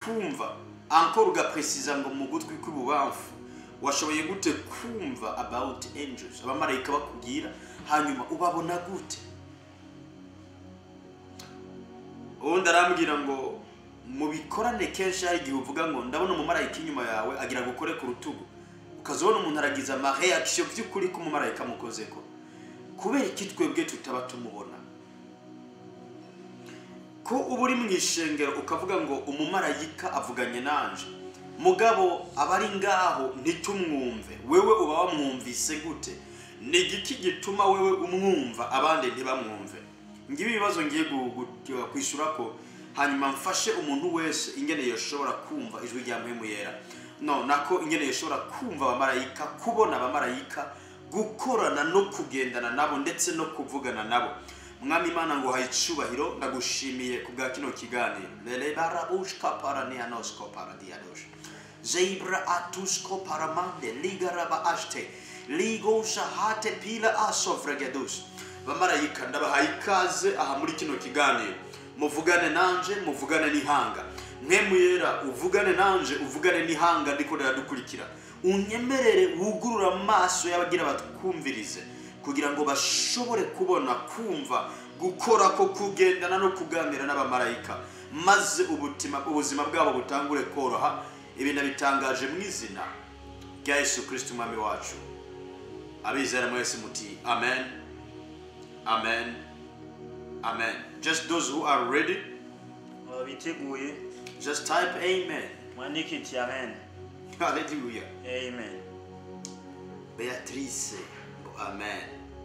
kumva ankora ugapresiza ngo mu gutwi kw'ibubamfu washoboye gute kumva about angels abamarayika bakubwira hanyuma ubabona gute ubundi arambwira ngo mu bikorane kenshi hari igihe uvuga ngo ndabona umumarayika inyuma yawe agira ngo ukore ku rutugu ukazabona umuntu aragize amareaction by'ukuri ko umumarayika amukozeko kubera iki twebwe tutaba tumubona ko uba uri mu ishengero ukavuga ngo umumarayika avuganye nanje mugabo aba ari ngaho ntitumwumve wewe uba wamwumvise gute ni igiki gituma wewe umwumva abandi ntibamwumve ngibi ibibazo ngiye gu- gu- kwishyura ko hanyuma mfashe umuntu wese ingene yoshobora kumva ijwi rya mpemu yera no nako ingene yoshobora kumva abamarayika kubona abamarayika gukorana no kugendana nabo ndetse no kuvugana nabo mwami imana ngo haye icubahiro ndagushimiye ku bwa kino kiganiro lerebarabushka paranianosko paradiadosh zeibra atusko paramande ligaraba ashte ligosha hate pila asovregedus bamarayika ndabahaye ikaze aha muri kino kiganiro muvugane nanje muvugane n'ihanga mwemu yera uvugane nanje uvugane n'ihanga ndiko riradukurikira unyemerere wugurura amaso y'abagira batwumvirize kugira ngo bashobore kubona kumva gukora ko kugendana no kuganira n'abamarayika maze ubutima ubuzima bwabo butangure koroha ibi nabitangaje mu izina rya yesu kirisiti umwami wacu abizera mwese muti amen amen amen just those who are ready Aba biteguye just type amen mwandike iti amen hallelujah amen beatrice ngo amen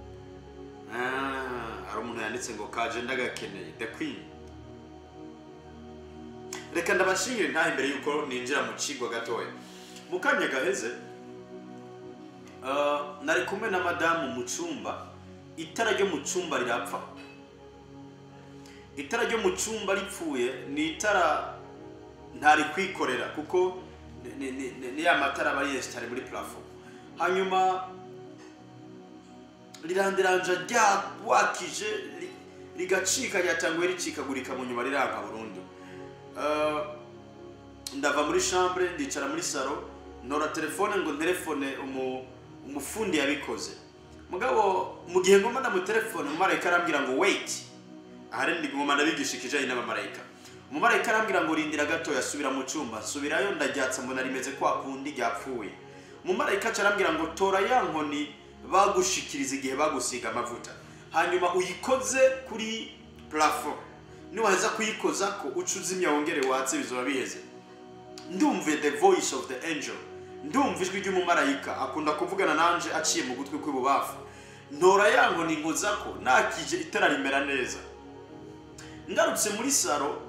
Ah, hari umuntu yanditse ngo kaje ndagakeneye the queen reka ndabashingire ntahe imbere yuko ninjira mu kigwa gatoya mu kanya gaheze ah, nari kumwe na madamu mu cyumba itara ryo mu cyumba rirapfa itara ryo mu cyumba ripfuye ni itara ntari kwikorera kuko ni- ni- ni ni- ni ya matara aba yesitare muri plafo hanyuma rirandiranja ryawakije ri- rigacika ryatanguye ricikagurika mu nyuma riranka burundu Uh, ndava muri chambre ndicara muri salo ntora telefone ngo nterefone umu- umufundi yabikoze mugabo mu gihe ngoma ndamutelefone umumarayika arambwira ngo wait ahari ndi ngoma ndabigisha ikijanye n'abamarayika umumarayika arambwira ngo rindira gato yasubira mu cyumba nsubirayo ndaryatsa mbona rimeze kwa kundi ryapfuye umumarayika aca arambwira ngo tora ya nkoni bagushikiriza igihe bagusiga amavuta hanyuma uyikoze kuri plafo niwaheza kuyikoza ko uca uzimya wongere watse bizoba biheze ndumve the voice of the angel ndumva ijwi ry'umumarayika akunda kuvugana nanje aciye mu gutwi kw'ibubafu ntora ya nkoni nkoza ko nakije itara rimera neza ngarutse muri salo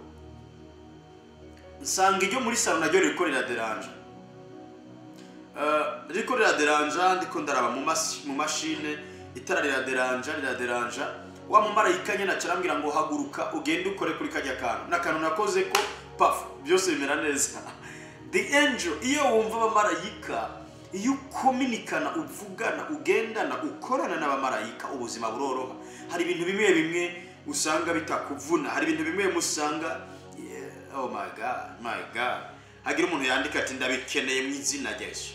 nsanga iryo muri salo naryo ririko riraderanje Eh, ririko riraderanja ndiko ndaraba mu mas- mu mashine itara riraderanja riraderanja wa mumarayika nyine aca arambwira ngo haguruka ugende ukore kuri kajya kantu n'akantu nakoze ko pafu byose bimera neza the angel iyo wumva abamarayika iyo ukominikana uvugana ugendana ukorana n'abamarayika ubuzima buroroha hari ibintu bimwe bimwe usanga bitakuvuna hari ibintu bimwe bimwe usanga yeah, oh my god my god hagira umuntu yandika ati ndabikeneye mu izina rya yesu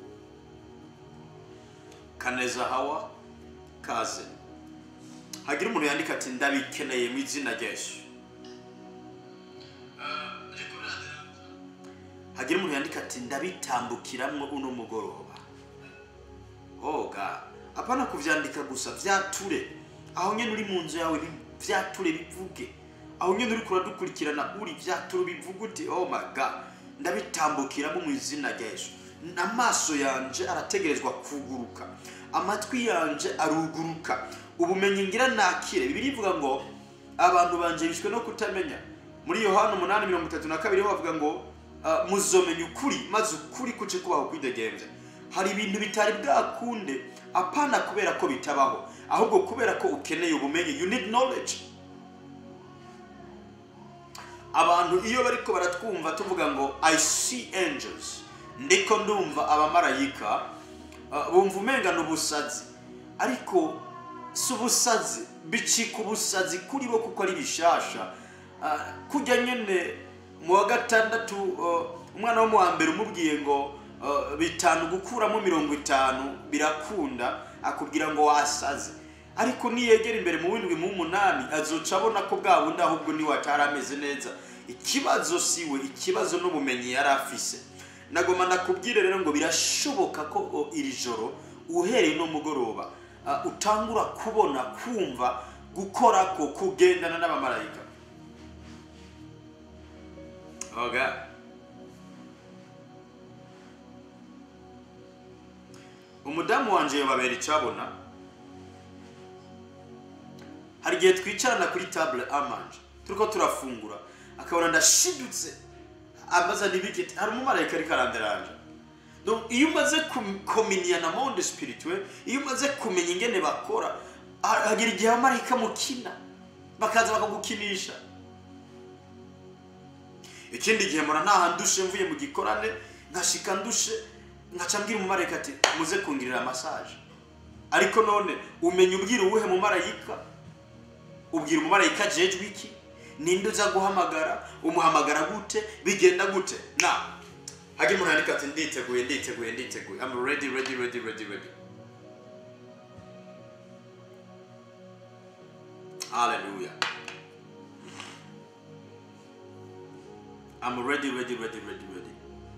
kaneza hawa kaze hagira umuntu yandika ati ndabikeneye mu izina rya yesu hagira umuntu yandika ati ndabitambukiramo uno mugoroba hoga apana kuvyandika gusa vyature aho nyene uri mu nzu yawe bi- vyature bivuge aho nyene uri kuradukurikirana uri vyature bivuge uti oh my god ndabitambukiramo mu izina rya yesu amaso yanje arategerezwa kuguruka amatwi yanje aruguruka ubumenyi ngira nakire bibiri ivuga ngo abantu banje bishwe no kutamenya muri yohana umunani mirongo itatu na kabiri ho bavuga ngo ah, muzomenya ukuri maze ukuri kuce kubaho kwidegemvya hari ibintu bitari bwakunde apana kubera ko bitabaho ahubwo kubera ko ukeneye ubumenyi you need knowledge abantu iyo bariko baratwumva tuvuga ngo i see angels ndiko ndumva abamarayika uh, bumva umengana ubusazi ariko si ubusazi bicika ubusazi kuri bo kuko ari bishasha uh, kujya nyene mu wa gatandatu uh, umwana wo mu wa mbere umubwiye ngo uh, bitanu gukuramo mirongo itanu birakunda akubwira ngo wasaze ariko niyegera imbere mu w'indwi mu w'umunani azoca abona ko bwa bundi ahubwo niwe atari ameze neza ikibazo siwe ikibazo n'ubumenyi yari afise nagoma nakubwire rero ngo birashoboka ko o, iri joro uhereye no mugoroba uh, utangura kubona kumva gukora ko kugendana n'abamarayika okay. umudamu wanje yobabera icabona hari igihe twicarana kuri table amanje turiko turafungura akabona ndashidutse amaze n'ibigeti hari umumarayika ariko aranderanje Donc, iyo umaze kominiya na monde spirituel iyo umaze kumenya ingene bakora ha- hagira igihe abamarayika mukina bakaza bakagukinisha ikindi gihe mpora ntaha ndushe mvuye mu gikorane nkashika ndushe nkaca mbwira umumarayika ati muze kungirira massage ariko none umenya ubwira uwuhe mumarayika ubwira umumarayika ajejwe iki ninde uza guhamagara umuhamagara gute bigenda gute na hagira umuntu yandika ati nditeguye nditeguye nditeguye I'm ready ready ready ready ready hallelujah I'm ready ready ready ready ready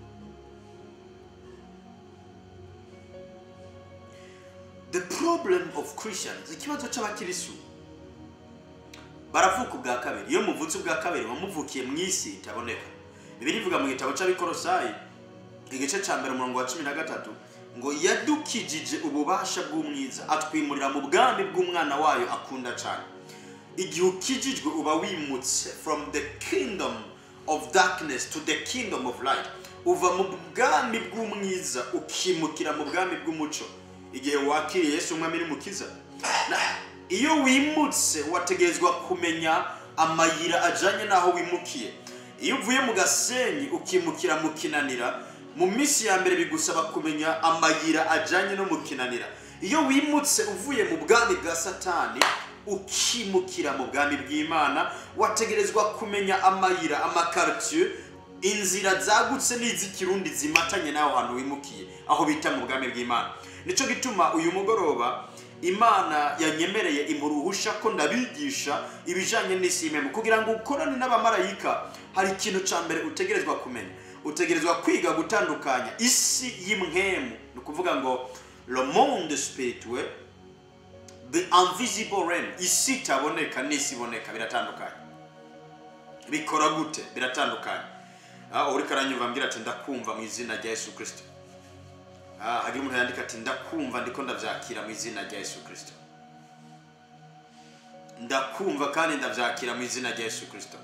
the problem of Christians ikibazo c'abakirisu baravuka ubwa kabiri iyo muvutse ubwa kabiri wamuvukiye mu isi itaboneka bibiri ivuga mu gitabo c'abikorosayi igice ca mbere umurongo wa cumi na gatatu ngo yadukijije ububasha bw'umwiza atwimurira mu bwami bw'umwana wayo akunda cane igihe ukijijwe uba wimutse from the kingdom of darkness to the kingdom of light uva mu bwami bw'umwiza ukimukira mu bwami bw'umuco igihe wakiriye yesu umwami n'umukiza Na- iyo wimutse wategerezwa kumenya amayira ajanye n'aho wimukiye iyo uvuye mu gasenyi ukimukira mu kinanira mu minsi ya mbere bigusaba kumenya amayira ajanye no mu kinanira iyo wimutse uvuye mu bwami bwa satani ukimukira mu bwami bw'imana wategerezwa kumenya amayira amakartier inzira zagutse n'iz'ikirundi zimatanye n'aho hantu wimukiye aho bita mu bwami bw'imana nico gituma uyu mugoroba imana yanyemereye imuruhusha ko ndabigisha ibijanye n'isi y'imemu kugira ngo ukorane n'abamarayika hari ikintu ca mbere utegerezwa kumenya utegerezwa kwiga gutandukanya isi y'imwemu ni ukuvuga ngo le monde spirituel the invisible realm isi itaboneka n'isi iboneka biratandukanye bikora gute biratandukanye ah, uriko aranyumva ambwira ati ndakumva mu izina rya yesu kristo Ah, hagira umuntu yandika ati ndakumva ndiko ndavyakira mu izina rya yesu kristo ndakumva kandi ndavyakira mu izina rya yesu kristo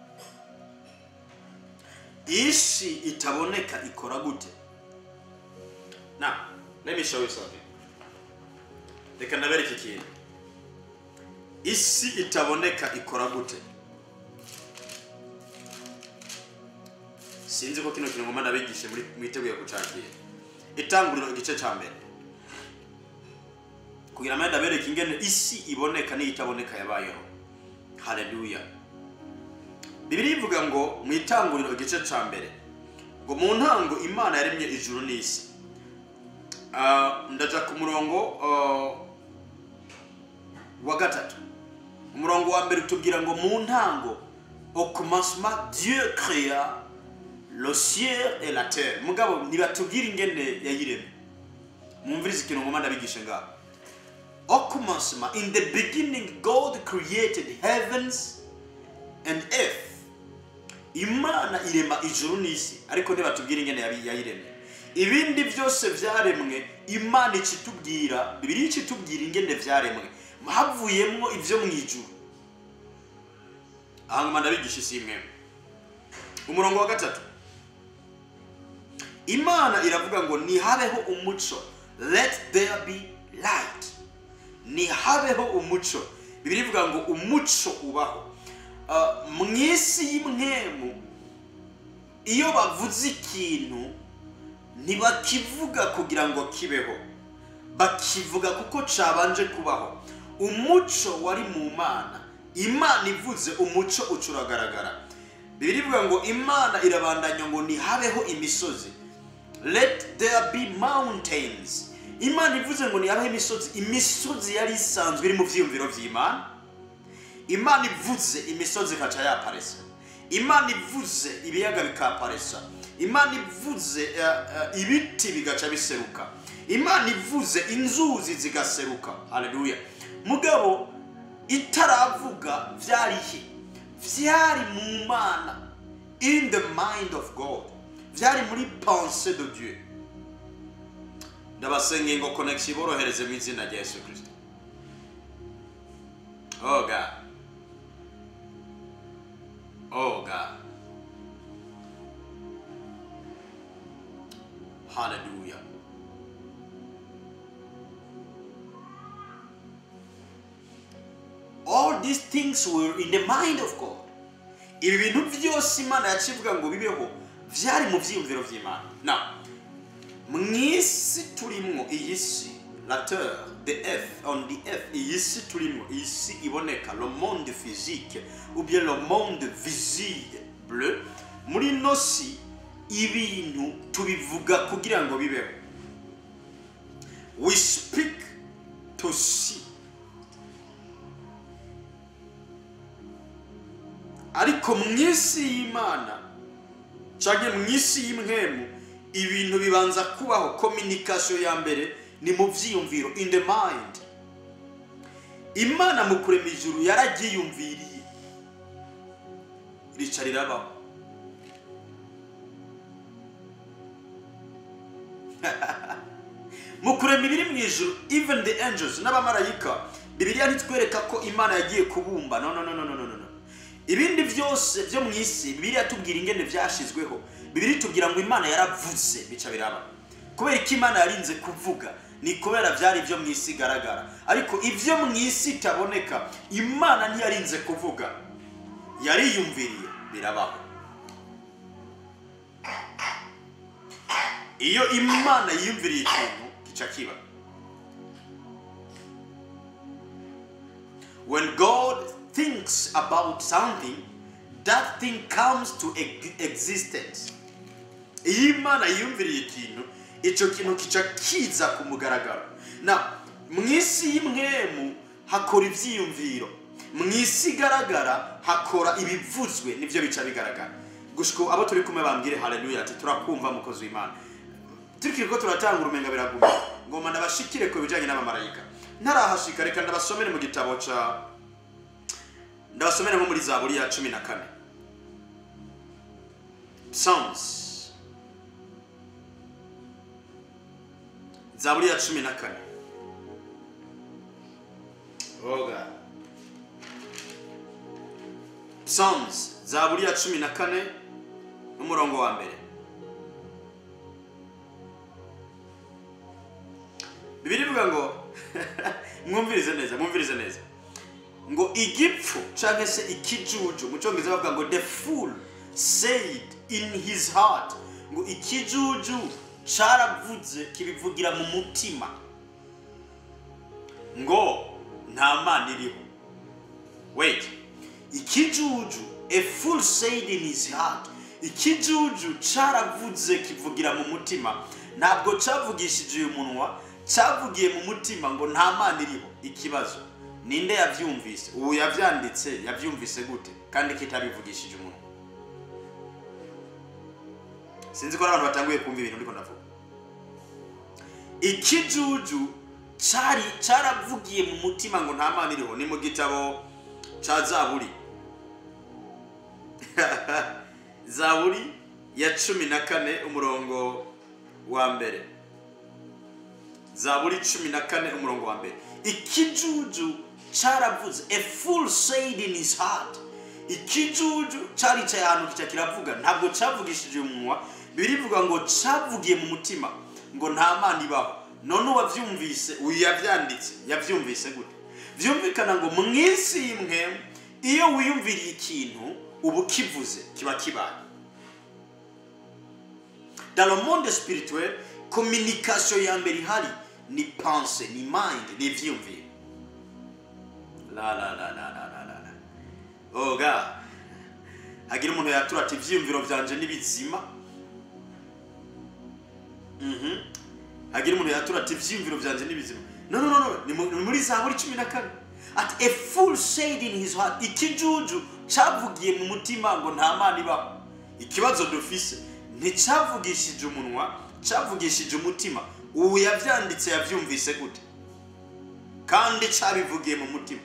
isi itaboneka ikora gute na let me show you something reka ndabereka ikintu isi itaboneka ikora gute sinzi ko kino kintu ngoma ndabigishe muri mwiteguye kucakira itanguriro igice ca mbere kugira ngo ndabereke ingene isi iboneka n'iyitaboneka yabayeho haleluya bibiri ivuga ngo mu itanguriro igice ca mbere ngo mu ntango imana yaremye ijuru n'isi Ah, ndaja ku murongo ah, wa gatatu umurongo wa mbere utubwira ngo mu ntango au commencement dieu créa le ciel et la terre mugabo ntibatubwira ingene yayiremye mwumvirize ikintu ngoma ndabigishe ngaho au commencement in the beginning god created heavens and earth imana irema ijuru n'isi ariko ntibatubwira ingene yabi- yayiremye ibindi byose byaremwe imana ikitubwira bibiri ikitubwira ingene byaremwe havuyemwo ibyo mu ijuru aha ngoma ndabigisha isi imwe umurongo wa gatatu imana iravuga ngo nihabeho umuco let there be light nihabeho umuco bibiri ivuga ngo umuco ubaho Ah, mu isi y'imwemu iyo bavuze ikintu ntibakivuga kugira ngo kibeho bakivuga kuko cabanje kubaho umuco wari mu mana imana ivuze umuco uca uragaragara bibiri ivuga ngo imana irabandanya ngo ntihabeho imisozi let there be mountains imana ivuze ngo ntihabeho imisozi imisozi yari isanzwe iri mu byiyumviro by'imana imana ivuze imisozi ikaca yaparesa imana ivuze ibiyaga bikaparesa imana ivuze eh, eh, ibiti bigaca biseruka imana ivuze inzuzi zigaseruka haleluya mugabo itaravuga byarihe byari mu mana in the mind of god byari muri pense de dieu ndabasengeye ngo connection iborohereze mu izina rya yesu kirisito oh god oh god hallelujah all these things were in the mind of god ibi bintu byose imana yacivuga ngo bibeho byari mu byiyumviro by'imana now mu isi turimo iyi si la terre the earth on the earth iyi si turimo iyi si iboneka le monde physique ou bien le monde visible muri ino si ibintu tubivuga kugira ngo bibeho we speak to see ariko mu isi y'imana cyangwa mu isi y'imwemu ibintu bibanza kubaho kominikasiyo ya mbere ni mu byiyumviro in the mind imana mu kurema ijuru yararyiyumviriye rica rirabaho mu kurema ibiri mu ijuru even the angels n'abamarayika bibiliya ntitwereka ko imana yagiye kubumba no no no no no no no ibindi byose byo mu isi bibiliya tubwira ingene byashizweho bibiri tubwira ngo imana yaravuze bica biraba kubera ko imana yarinze kuvuga ni kubera byari ibyo mu isi igaragara ariko ibyo mu isi itaboneka imana ntiyarinze kuvuga yariyumviriye birabaho iyo imana yiyumviriye ikintu gica kiba when god thinks about something that thing comes to ex- existence iyo imana yiyumviriye ikintu icyo kintu kica kiza ku mugaragaro na mu isi y'imwemu hakora ibyiyumviro mu isi igaragara hakora ibivuzwe nibyo bica bigaragara gushiko abo turi kumwe bambwire haleluya ati turakumva mukozi w'imana turikiri ko turatanga urumenga biraguma ngoma ndabashikire ku bijyanye n'abamarayika ntarahashika reka ndabasomere mu gitabo ca ndabasomere nko muri zaburi ya cumi na kane psalms zaburi ya cumi na kane oga psalms zaburi ya cumi na kane n'umurongo wa mbere bibiri ivuga ngo mwumvirize neza mwumvirize neza ngo igipfu cyangwa se ikijuju mu cyongereza bavuga ngo the fool said in his heart ngo ikijuju cyaravuze kibivugira mu mutima ngo nta mana iriho wait ikijuju a fool said in his heart ikijuju cyaravuze kivugira mu mutima ntabwo cyavugishije uyu munwa cyavugiye mu mutima ngo nta mana iriho ikibazo ninde yabyumvise ubu yabyanditse yabyumvise gute kandi kitabivugishije umuntu sinzi ko ari abantu batanguye kumva ibintu ndiko ndavuga ikijuju cyari cyaravugiye mu mutima ngo nta mana iriho ni mu gitabo cya zaburi zaburi ya cumi na kane umurongo wa mbere zaburi cumi na kane umurongo wa mbere ikijuju cyaravuze a fool said in his heart ikijuju cyaricaye ahantu kica kiravuga ntabwo cyavugishije umunwa birivuga ngo cyavugiye mu mutima ngo nta mana ibaho none uwabyumvise uyu yabyanditse yabyumvise gute byumvikana ngo mu isi y'imwe iyo wiyumviriye ikintu uba ukivuze kiba kibaye dans le monde spirituel communication ya mbere ihari ni pense ni mind ni ibyiyumviro la la la la la la la la oh god hagira umuntu yatura ati ivyiyumviro vyanje ni bizima Mhm. hagira umuntu yatura ati ivyiyumviro vyanje ni bizima no no no no ni mu- ni muri zaburi cumi na kane ati a fool said in his heart ikijuju cavugiye mu mutima ngo nta mana ibaho ikibazo dufise nticavugishije umunwa cavugishije umutima ubu yavyanditse yavyumvise gute kandi cabivugiye mu mutima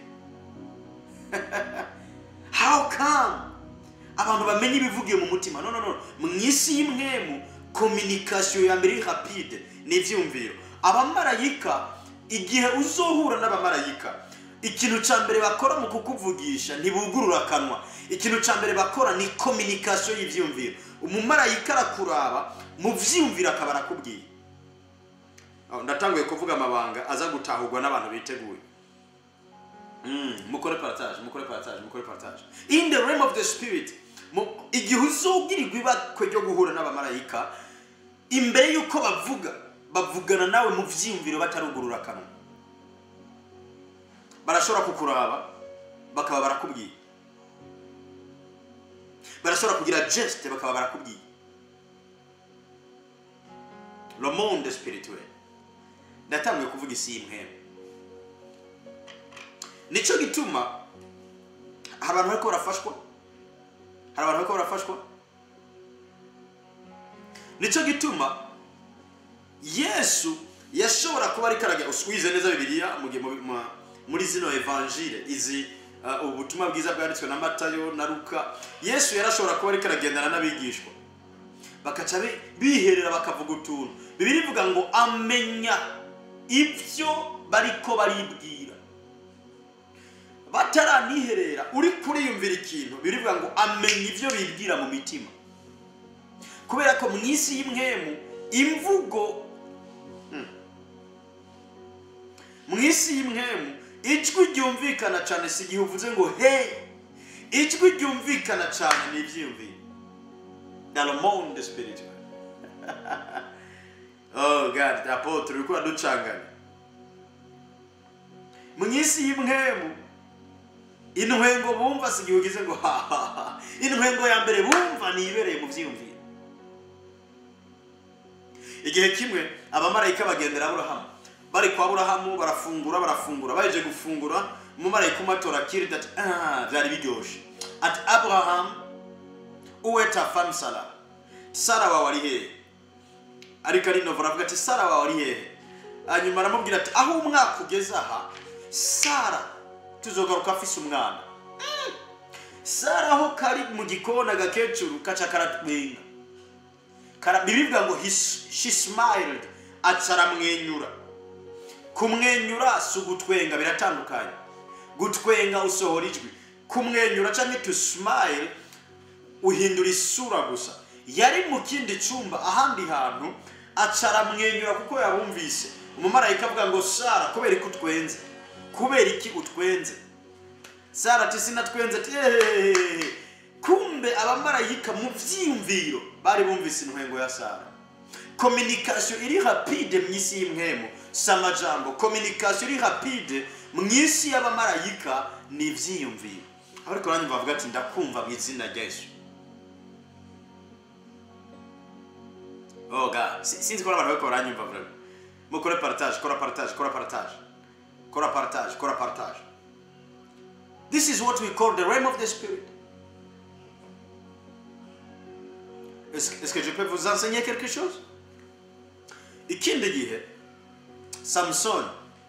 how come abantu bamenya ibivugiye mu mutima no no no mu isi y'imwemu communication ya mbere iri rapide ni ivyumviro abamarayika igihe uzohura n'abamarayika ikintu ca mbere bakora mu kukuvugisha ntibugurura akanwa ikintu ca mbere bakora ni communication y'ivyumviro umumarayika arakuraba mu vyiyumviro akaba arakubwiye Aho, ndatanguye kuvuga amabanga aza gutahurwa n'abantu biteguye Mm, mukore partage mukore partage mukore partage in the realm of the spirit mu- igihe uzubwirirwa ibakwe ryo guhura n'abamarayika imbere y'uko bavuga bavugana nawe mu vyiyumviro batarugurura akanwa barashobora kukuraba bakaba barakubwiye barashobora kugira geste bakaba barakubwiye le monde spirituel ndatanguye kuvuga isi y'imwemwe nicyo gituma hari abantu bariko barafashwa hari abantu bariko barafashwa nicyo gituma yesu yashobora kuba ariko arajya uswize neza bibiliya mu gihe mu- mu- muri zino evanjile izi uh, ubutumwa bwiza bwanditswe na matayo na luka yesu yarashobora kuba ariko aragendana n'abigishwa bakaca bi- biherera bakavuga utuntu bibiri ivuga ngo amenya ibyo bariko baribwira bataraniherera uri kuriyumvira ikintu birivuga ngo amenya ibyo bibwira mu mitima kubera ko mu isi y'imwemu imvugo Hmm. mu isi y'imwemu ijwi ryumvikana cyane si igihe uvuze ngo he ijwi ryumvikana cyane ni ibyiyumviro dans le monde spirituel oh god apotre uri kuba ducanganya mu isi y'imwemu intwengo bumva si igihe ugize ngo hahaha intwengo ya mbere bumva ni ibereye mu byiyumviro igihe kimwe abamarayika bagendera aburahamu bari kwa aburahamu barafungura barafungura baje gufungura umumarayika umwe atora kirida ati ah byari biryoshe ati aburahamu uwe ta femme sara sara wawe ari hehe ariko ari novo aravuga ati sara wawe ari hehe hanyuma aramubwira ati aho umwaka ugeze aha sara tuzogaruka afise umwana Mm. sara aho kari mu gikona agakecuru kaca karatwenga Kara- bibibwa ngo he- she smiled aca aramwenyura kumwenyura si ugutwenga biratandukanye gutwenga usohora ijwi kumwenyura cyangwa to smile uhindura isura gusa yari mu kindi cyumba ahandi hantu aca aramwenyura kuko yabumvise umumarayika avuga ngo sara kubera iki utwenze kubera iki utwenze sara ati sinatwenze ati "Ehehehe." kumbe abamarayika mu byiyumviro bari bumvise intwengo ya sara communication iri rapide mu isi y'imwemu si amajambo communication iri rapide mu isi y'abamarayika ni ibyiyumviro ariko nanjye bavuga ati ndakumva mu izina rya yesu oh god Si- sinzi ko abantu bariko baranyumva vraiment mukore partage kora partage kora partage kora partage kora partage this is what we call the realm of the spirit est-ce est-ce que je peux vous enseigner quelque chose ikindi gihe samusoni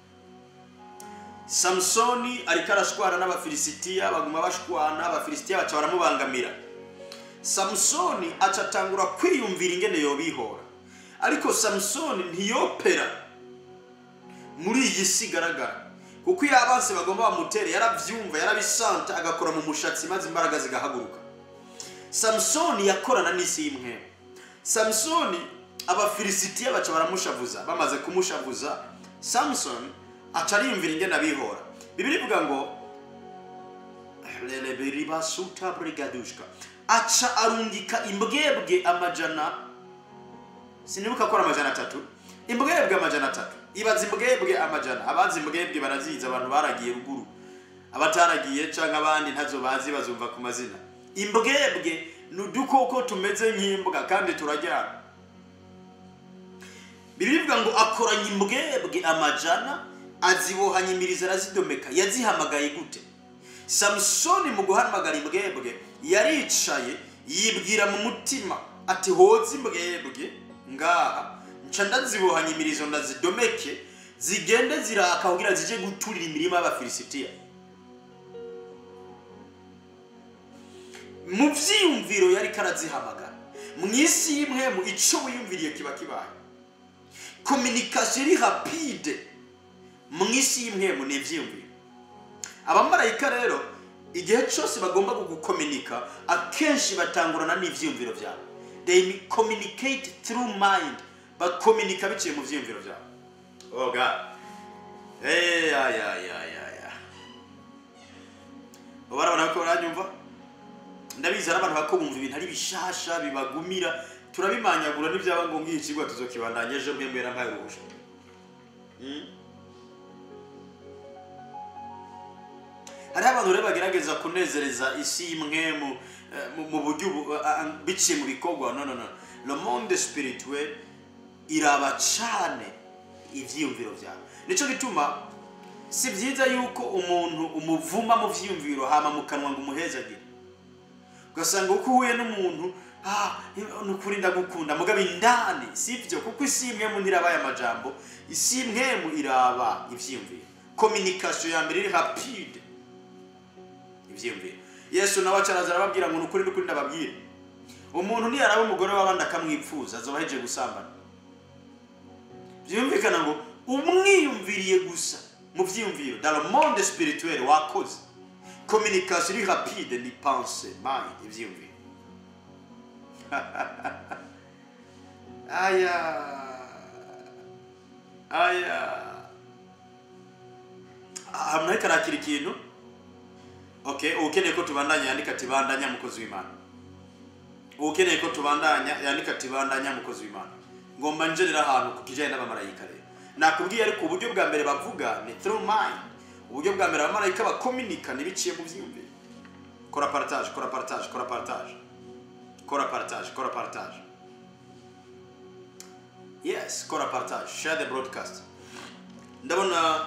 samusoni ariko arashwana n'abafilisitiya baguma bashwana abafilisitiya baca baramubangamira samusoni aca atangura kwiyumvira ingene yobihora ariko samusoni ntiyopera muri iyi si igaragara kuko iyo abansi bagomba bamutere yarabyumva yarabisanta agakora mu mushatsi maze imbaraga zigahaguruka samusoni yakorana n'isi y'imwe samusoni abafilisitiya baca baramushavuza bamaze kumushavuza samusoni aca ariyumvira ingene abihora bibiri ivuga ngo lelebiribasuta brigadushka aca arungika imbwebwe amajana sinibuka ko ari amajana atatu imbwebwe amajana atatu ibaza imbwebwe amajana abazi imbwebwe barazizi abantu baragiye ruguru abataragiye cyangwa abandi ntazo bazi bazumva ku mazina imbwebwe ni udukoko tumeze nk'imbwa kandi turajyana birivuga ngo akoranya imbwebwe amajana azibohanya imirizo arazidomeka yazihamagaye gute samusoni mu guhamagara imbwebwe yaricaye yibwira mu mutima ati hoze imbwebwe ngaha nca ndazibohanya imirizo ndazidomeke zigende ziraka kugira zije guturira imirima y'abafilisitiya mu byiyumviro yari karazihamagara mu isi y'imwe mu icyo wiyumviriye kiba kibaye kominikasiyo iri rapide mu isi y'imwemu ni ibyiyumviro abamarayika rero igihe cyose bagomba kugukominika akenshi batangurana n'ibyiyumviro byabo they communicate through mind bakominika biciye mu byiyumviro byabo oh god hey, ya ya ya ya ya barabona ko baranyumva ndabizi hari abantu bako bumva ibintu ari bishasha bibagumira turabimanyagura n'ibyaba ngombwa iki kigo tuzokibandanya ejo mwembera mpaye ubuje hariho abantu rero bagerageza kunezereza isi y'imwe mu eh, mu- mu buryo ubu- a- a- biciye mu bikorwa no no no le monde spirituel iraba cane ivyiyumviro byawe nico gituma si byiza yuko umuntu umuvuma mu vyiyumviro hama mu kanwa ngo umuhezagire ugasanga uko uhuye n'umuntu ah, ni ukuri ndagukunda mugabo indani si byo kuko isi imwe mu ntirabaye amajambo isi imwe mu iraba ivyiyumviro communication ya mbere iri rapide ivyiyumviro yesu nawe acaraza arababwira ngo ni ukuri n'ukuri ndababwira umuntu niyaraba umugore w'abandi akamwipfuza azoba ahejeje gusambana byumvikana ngo umwiyumviriye gusa mu byiyumviro dans le monde spirituel wakoze communication iri rapide ni pense mind ibyiyumviro aya aya hamwe ariko arakira ikintu okay ukeneye ko tubandanya yandika ati bandanya mukozi w'imana ukeneye ko tubandanya yandika ati bandanya mukozi w'imana ngomba njerera ahantu ku kijyanye n'abamarayika rero nakubwiye ariko uburyo bwa mbere bavuga ni through mind uburyo bwa mbere abamarayika bakominika ntibiciye mu byiyumviro kora partage kora partage kora partage kora partage kora partage yes kora partage share the broadcast ndabona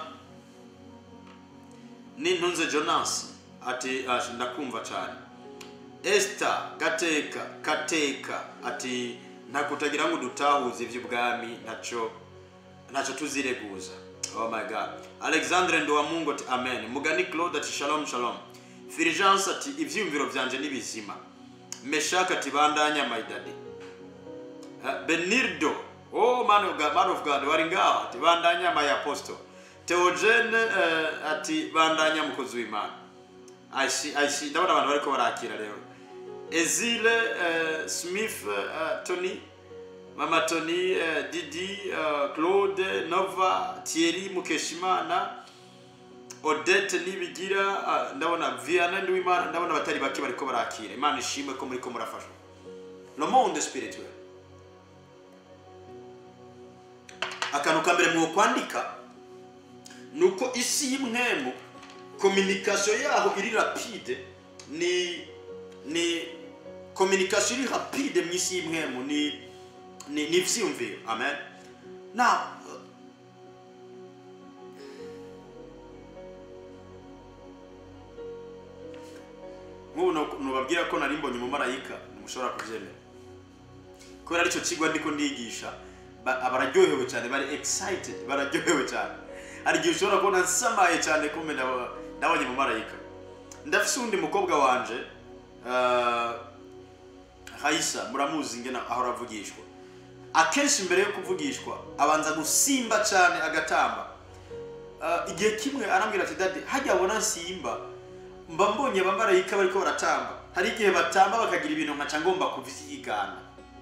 nintunze jonas ati "Ah, ndakumva cyane Esther gateka kateka ati ntakutagira ngo dutahuze iby'ubwami ntacyo ntacyo tuzireguza oh my god alexandre ndowamungu ati amen mugani claude ati shalom shalom fulgence ati ibyiyumviro byanje ni bizima meshak ati bandanya my daddy Uh, benirdo oh man of god, man of god wari ngaho ati bandanya my apostle theogene uh, ati bandanya mukozi w'imana I see, I see. ndabona abantu bariko barakira rero ezile uh, smith uh, tony mama tony uh, didi uh, claude nova thierry mukeshimana odette nibigira uh, ndabona viana ndiwimana ndabona abatari bake bariko barakira imana ishimwe ko muriko murafashwa le monde spirituel akantu ka mbere mwo kwandika ni uko isi y'imwemu communication yaho iri rapide ni ni communication iri rapide mu isi y'imwemu ni ni ni ivyiyumviro amen now nk'ubu nu- nubabwira ko nari mbonye umumarayika ntimushobora kubyemera kubera aricyo kigo ndiko ndigisha ba- bararyohewe cyane bari excited bararyohewe cyane hari igihe ushobora kubona nsamaye cyane kumbe ndaba- ndabonye umumarayika ndafise undi mukobwa wanje uh, hayisa muramuzi ngena ahora avugishwa akenshi mbere yo kuvugishwa abanza gusimba cyane agatamba Uh, igihe kimwe arambwira ati dadi hajya abona nsimba mba mbonye abamarayika bariko baratamba hari igihe batamba bakagira ibintu nkaca ngomba kuvyigana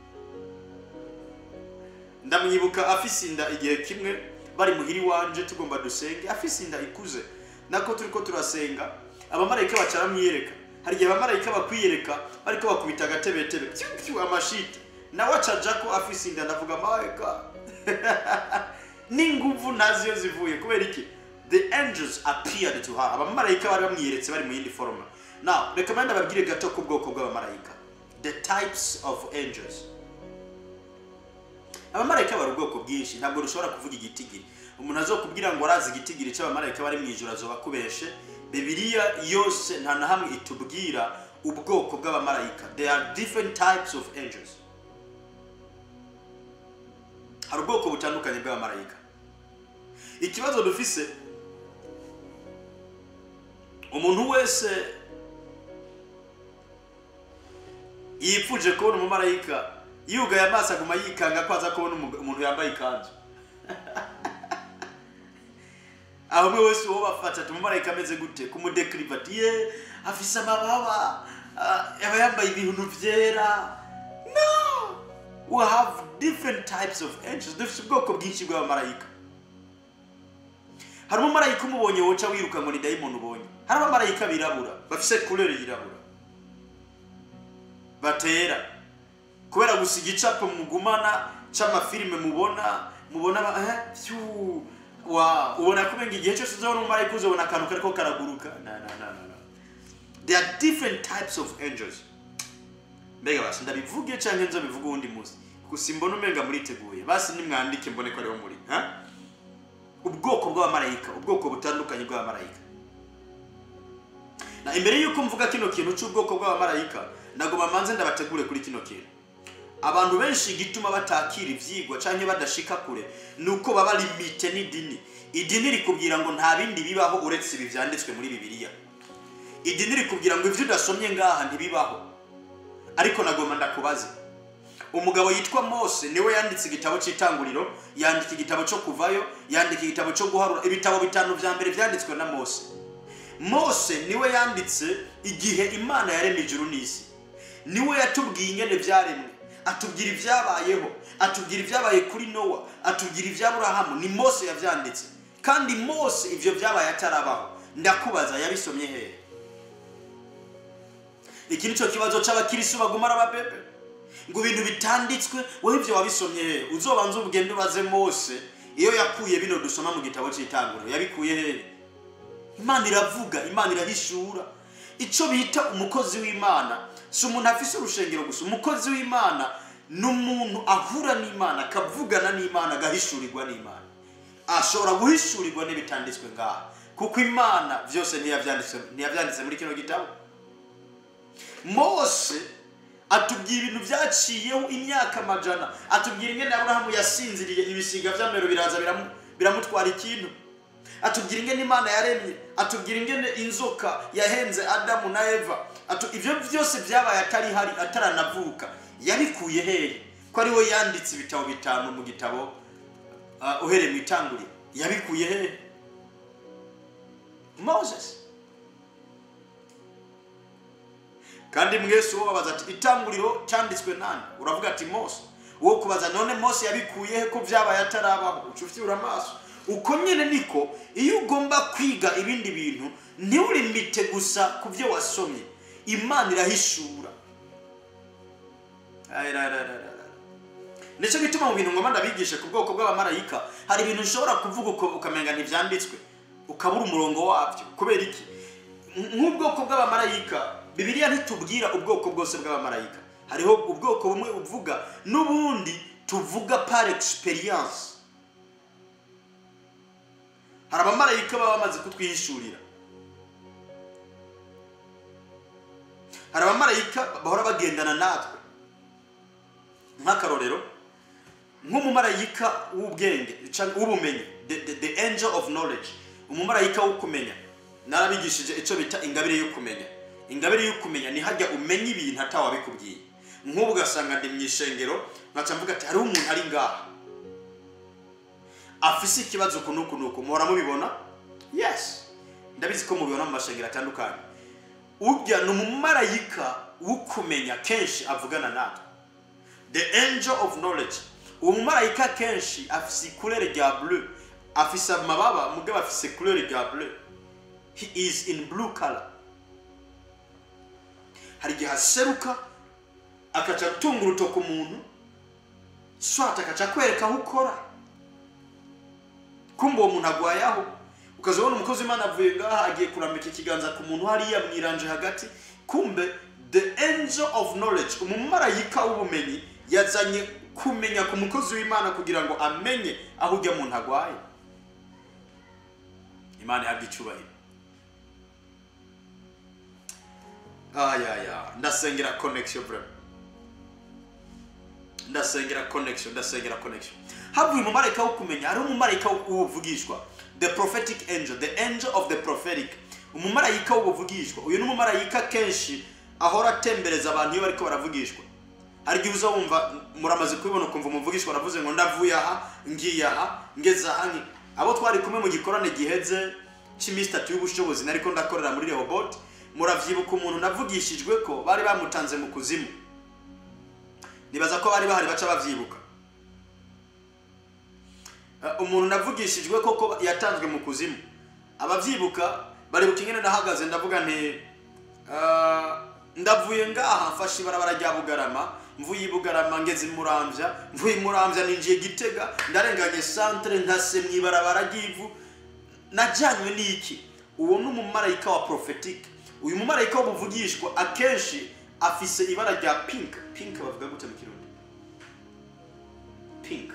ndamwibuka afise inda igihe kimwe bari muhiri wanje tugomba dusenge afise inda ikuze nako turiko turasenga abamarayika baca baramwiyereka hari igihe abamarayika bakwiyereka bariko bakubita agatebetebe pyu pyu amashiti nawe acaja ko afise inda ndavuga my god n'inguvu ntazi iyo zivuye kubera iki the angels appeared to her abamarayika bari bamwiyeretse bari mu yindi foroma now reka manda babwire gato ku bwoko bw'abamarayika the types of angels abamarayika bari ubwoko bwinshi ntabwo dushobora kuvuga igitigiri umuntu azokubwira ngo arazi igitigiri cy'abamarayika bari mu ijoro azoba akubeshe bibiliya yose nta na hamwe itubwira ubwoko bw'abamarayika there are different types of angels hari ubwoko butandukanye bw'abamarayika ikibazo dufise umuntu wese yipfuje kubona umumarayika yugaye amaso aguma yikanga ko aza kubona umu- umuntu yambaye ikanzu aho umwe wese uwo bafata ati umumarayika ameze gute kumudekiriva ati ye afise amababa ah, aba yambaye ibintu byera no we have different types of angels dufite ubwoko bwinshi bw'abamarayika hari umumarayika umubonye woca wiruka ngo ni dayimoni ubonye hari abamarayika birabura bafise kurere yirabura batera kubera gusa igicapo mugumana c'amafilime mubona mubona ba- eh, pyu, wa ubona kubenga igihe cyose uzabona umumarayika uzabona akantu kariko karaguruka na na na na na there are different types of angels mbega basi ndabivuge canke nzobivuge uwundi munsi gusa imbona umenga muriteguye basi nimwandike mbone ko ariho muri ha? ubwoko bw'abamarayika ubwoko butandukanye bw'abamarayika na imbere y'uko mvuga kino kintu cy'ubwoko bw'abamarayika nagoma manze ndabategure kuri kino kintu abantu benshi igituma batakira ivyigwa canke badashika kure ni uko baba limite n'idini idini rikubwira ngo nta bindi bibaho uretse ibi vyanditswe muri bibiliya idini rikubwira ngo ivyo udasomye ngaha ntibibaho ariko nagoma ndakubaze umugabo yitwa mose niwe yanditse igitabo cy'itanguriro yandika igitabo cyo kuvayo yandika igitabo cyo guharura ibitabo bitanu vya mbere vyanditswe na mose mose niwe yanditse igihe imana yaremye ijuru n'isi niwe yatubwiye ingene vyaremwe atubwira ibyabayeho atubwira ibyabaye kuri nowa atubwira iby'aburahamu ni mose yavyanditse kandi mose ivyo vyabaye atarabaho ndakubaza yabisomye hehe iki ni cyo kibazo c'abakirisu bagumara ababebe ngo ibintu bitanditswe wowe ivyo wabisomye hehe uzobanza ubugende ubaze mose iyo yakuye bino dusoma mu gitabo c'itanguriro yabikuye hehe imana iravuga imana irahishura icyo bita umukozi w'imana si umuntu afise urushengero gusa umukozi w'imana ni umuntu ahura n'imana akavugana n'imana agahishurirwa n'imana ashobora guhishurirwa n'ibitanditswe ngaha kuko imana byose ntiyabyanditse ntiyabyanditse muri kino gitabo mose atubwira ibintu byaciyeho imyaka amajana atubwira ingene aburahamu yasinziriye ibisiga by'amero biraza biramu- biramutwara ikintu atubwira ingene imana yaremye atubwira ingene inzoka yahenze adamu na eva Atu, ivyo byose byabaye atari hari ataranavuka yabikuye hehe ko ari we yanditse ibitabo bitanu mu gitabo uh, uhereye mu itanguriro yabikuye hehe moses kandi mwese uwo babaza ati itanguriro cyanditswe nani uravuga ati mose uwo kubaza none mose yabikuye he ko byabaye atarabaho uca ufyura amaso uko nyine niko iyo ugomba kwiga ibindi bintu ntiurimite gusa ku byo wasomye imana irahishura Ayirarararara. nicyo gituma mu bintu ngoma ndabigisha ku bwoko bw'abamarayika hari ibintu ushobora kuvuga uko- ukamenga ntibyanditswe ukabura umurongo wabyo kubera iki nk'ubwoko bw'abamarayika bibiliya ntitubwira ubwoko bwose bw'abamarayika hariho ubwoko bumwe uvuga n'ubundi tuvuga par experience hari abamarayika baba bamaze kutwihishurira hari abamarayika bahora bagendana natwe nk'akarorero nk'umumarayika w'ubwenge canke w'ubumenyi the, the, the angel of knowledge umumarayika wo kumenya narabigishije icyo bita ingabire yo kumenya ingabire yo kumenya ni hajya umenya ibintu atawabikubwiye nk'ubu ugasanga ndi mu ishengero nkaca mvuga ati hariho umuntu ari ngaha afise ikibazo uku n'uku n'uku muhora mubibona yes ndabizi ko mubibona mu mashengero atandukanye urya ni umumarayika wo kumenya kenshi avugana natwe the angel of knowledge uwo mumarayika kenshi afise ikurere rya bleu afise amababa mugabo afise ikurere rya bleu he is in blue color hari igihe aseruka akaca gutunga urutoki umuntu swat akaca kwereka aho ukora kumva uwo muntu agwaye aho ukazabona umukozi w'imana avuye ngaha agiye kurambika ikiganza ku muntu hariya mwiranje hagati kumbe the angel of knowledge umumarayika w'ubumenyi yazanye kumenya ku mukozi w'imana kugira ngo amenye aho ujya muntu agwaye imana ihabwa icyubahiro ayaya ndasengera connection bro ndasengera connection ndasengera connection havuye umumarayika wo kumenya hari umumarayika w'ubuvugishwa the prophetic angel the angel of the prophetic umumarayika w'ubuvugishwa uyu ni umumarayika kenshi ahora atembereza abantu iyo bariko baravugishwa hari igihe uza wumva muramaze kubibona ukumva umuvugishwa aravuze ngo ndavuye aha ngiye aha ngeze aha nki abo twari kumwe mu gikorane giheze cy'iminsi itatu y'ubushobozi nariko ndakorera muri rehoboti muravyibuka umuntu navugishijwe ko bari bamutanze mu kuzimu nibaza ko bari bahari baca bavyibuka Uh, umuntu navugishijwe koko yatanzwe mu kuzimu abavyibuka baribuka ingene nahagaze ndavuga nti uh, ndavuye ngaha mfashe ibarabara rya bugarama mvuye i bugarama ngeze i muramvya mvuye i muramvya ninjiye gitega ndarenganye santere nkase mu ibarabara ry'ivu najyanywe n'iki uwo ni umumarayika wa prophetic uyu mumarayika w'ubuvugishwa akenshi afise ibara rya pink pink bavuga gute mu kirundi pink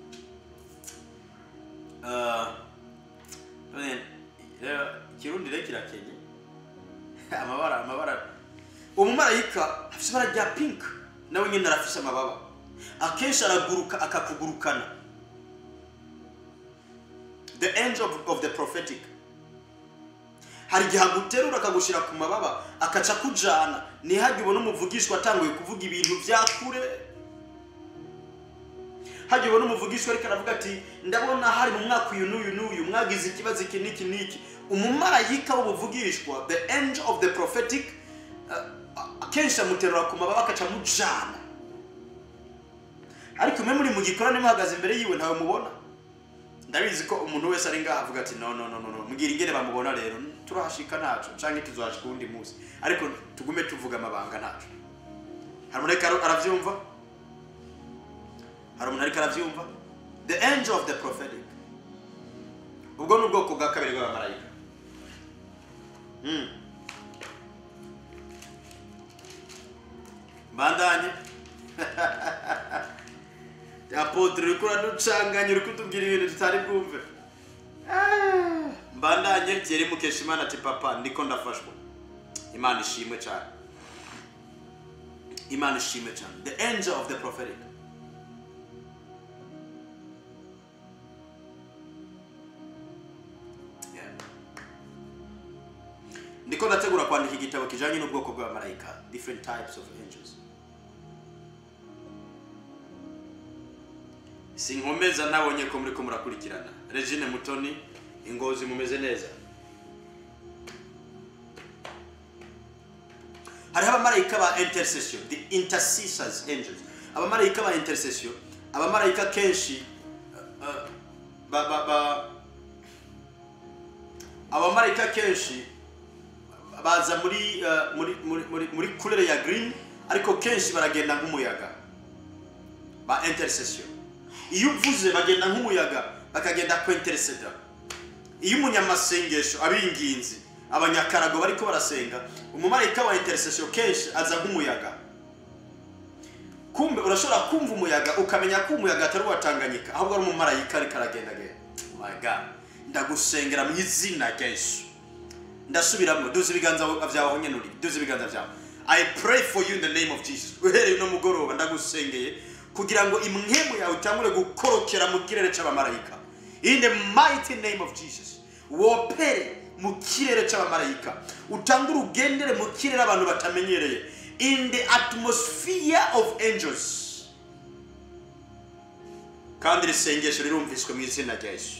Uh, none, rero ikirundi rero kirakenye amabara amabara umumarayika afise ibara rya pink nawe nyine arafise amababa akenshi araguruka akakugurukana the angel of, of the prophetic hari igihe aguterura akagushira ku mababa akaca akujana ntihajye ubona umuvugishwa atanguye kuvuga ibintu bya kure hajya ubona umuvugishwa ariko aravuga ati ndabona hari mu mwaka uyu n'uyu n'uyu mwagize ikibazo iki n'iki n'iki umumarayika w'ubuvugishwa the angel of the prophetic uh, akenshi amuterura ku mababa akaca amujana ariko mwe muri mu gikorane muhagaze imbere yiwe ntawe mubona ndabizi ko umuntu wese ari ngaha avuga ati no no no no no mbwira ingene bamubona rero turahashika ntaco canke tuzohashika uwundi munsi ariko tugume tuvuga amabanga ntaco hari umuntu ariko aravyumva hari umuntu ariko aravyumva the angel of the prophetic ubwo ni ubwoko bwa kabiri bw'abamarayika Mm. mbandanye apotre uriko uraducanganya uri kutubwira ibintu tutari bwumve Ah, mbandanye ryeri mukesha imana ati papa ndiko ndafashwa imana ishimwe cyane imana ishimwe cyane the angel of the prophetic Yeah. ndiko ndategura kwandika igitabo kijanye n'ubwoko bw'abamarayika different types of angels sinkomeza nabonye ko muriko murakurikirana regine mutoni ingozi mumeze neza hariho abamarayika ba intercession the intercessors angels abamarayika ba intercession abamarayika kenshi uh, uh, ba, ba, ba, abamarayika kenshi baza muri uh, muri muri muri, muri couleur ya green ariko kenshi baragenda nk'umuyaga ba intercession iyo uvuze bagenda nk'umuyaga bakagenda kwentereseda iyo umunyamasengesho abinginzi abanyakarago bariko barasenga umumarayika wa intercession kenshi aza nk'umuyaga kumbe urashobora kumva umuyaga ukamenya ko umuyaga atari uwatanganyika ahubwo ari umumarayika ariko aragendagenda Oh my god ndagusengera mu izina rya yesu ndasubiramo duze ibiganza byawe aho nyene uri duze ibiganza byawe i pray for you in the name of jesus uhereye uno mugoroba ndagusengeye kugira ngo imwemu yawe itangure gukorokera mu kirere c'abamarayika in the mighty name of jesus wopere mu kirere c'abamarayika utangure ugendere mu kirere abantu batamenyereye in the atmosphere of angels kandi iri sengesho rirumviswe mu izina rya yesu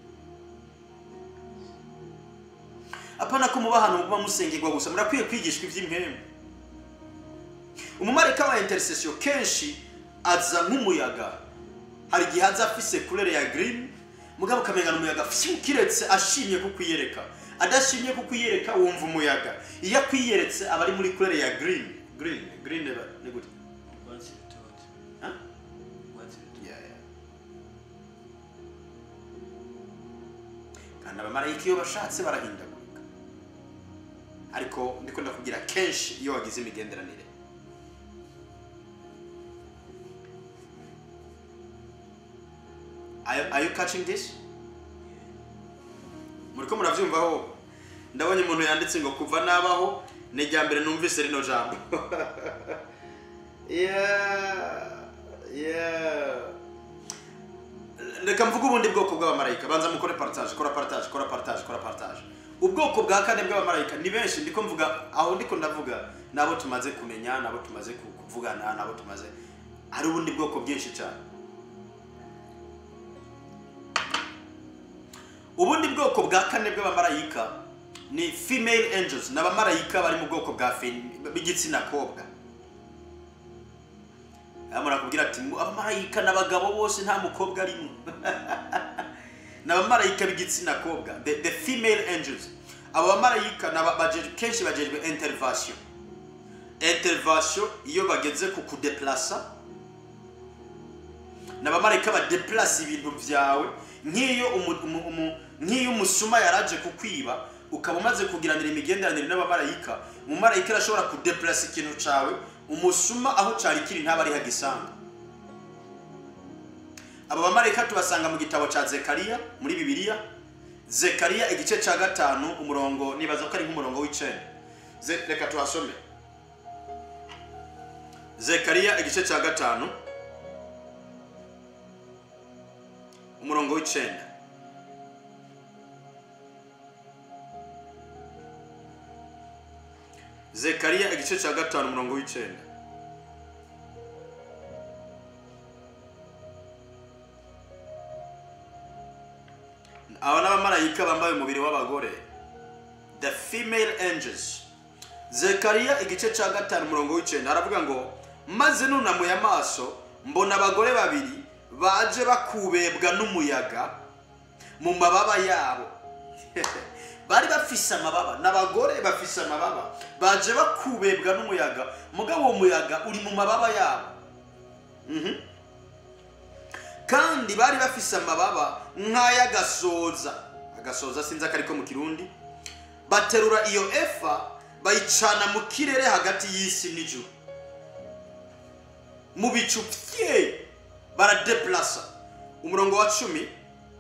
apana ko muba ahantu muba musengerwa gusa murakwiye kwigishwa iby'impemu umumarayika wa intercession kenshi aza nk'umuyaga hari igihe aza afise kurere ya green mugabo ukamenya ni umuyaga fyu kiretse ashimye kukwiyereka adashimye kukwiyereka wumva umuyaga iyo akwiyeretse aba ari muri kurere ya green green green ni gute Urwatsi rutoto. Huh? Urwatsi rutoto. Yeah, yeah. kandi abamarayika iyo bashatse barahindagurika ariko ndiko ndakubwira kenshi iyo wagize imigenderanire Are, are you catching this? muriko muravyumvaho ndabonye umuntu yanditse ngo kuva nabaho ni irya mbere numvise rino jambo yeah, yeah. reka mvuge ubundi bwoko bw'abamarayika banza mukore partage kora partage kora partage kora partage ubwoko bwa kane bw'abamarayika ni benshi ndiko mvuga aho ndiko ndavuga nabo tumaze kumenya nabo tumaze ku- kuvugana nabo tumaze hari ubundi bwoko bwinshi cyane ubundi bwoko bwa kane bw'abamarayika ni female angels ni abamarayika bari mu bwoko bwa fem- b'igitsina kobwa hano nakubwira ati "Mu- abamarayika n'abagabo bose nta mukobwa arimo ni abamarayika b'igitsina kobwa the, the female angels abo bamarayika ni aba- baje- kenshi bagejwe intervention intervention iyo bageze ku kudeplasa ni abamarayika badeplasa ibintu byawe nk'iyo umu- umu- umu- nk'iyo umusuma yaraje kukwiba ukaba umaze kugiranira imigenderanire n'abamarayika umumarayika arashobora kudeplasa ikintu cyawe umusuma aho cyari kiri ntaba ari hagisanga aba bamarayika tubasanga mu gitabo cya zekariya muri bibiliya zekariya igice cya gatanu umurongo nibaza ko ari nk'umurongo w'icenda Ze- reka tuhasome zekariya igice cya gatanu umurongo w'icenda zekariya igice cya gatanu umurongo w'icenda aba ni abamarayika bambaye umubiri w'abagore the female angels zekariya igice cya gatanu umurongo w'icenda haravuga ngo maze nunamuye amaso mbona abagore babiri baje bakubebwa n'umuyaga mu mababa yabo bari bafise amababa n'abagore bafise amababa baje bakubebwa n'umuyaga mugabo uwo muyaga uri mu mababa yabo Mhm. kandi bari bafise amababa nk'ay'agasoza agasoza sinzi akariko mu kirundi baterura iyo efa bayicana mu kirere hagati y'isi n'ijuru mu bicu bye baradeplasa umurongo wa cumi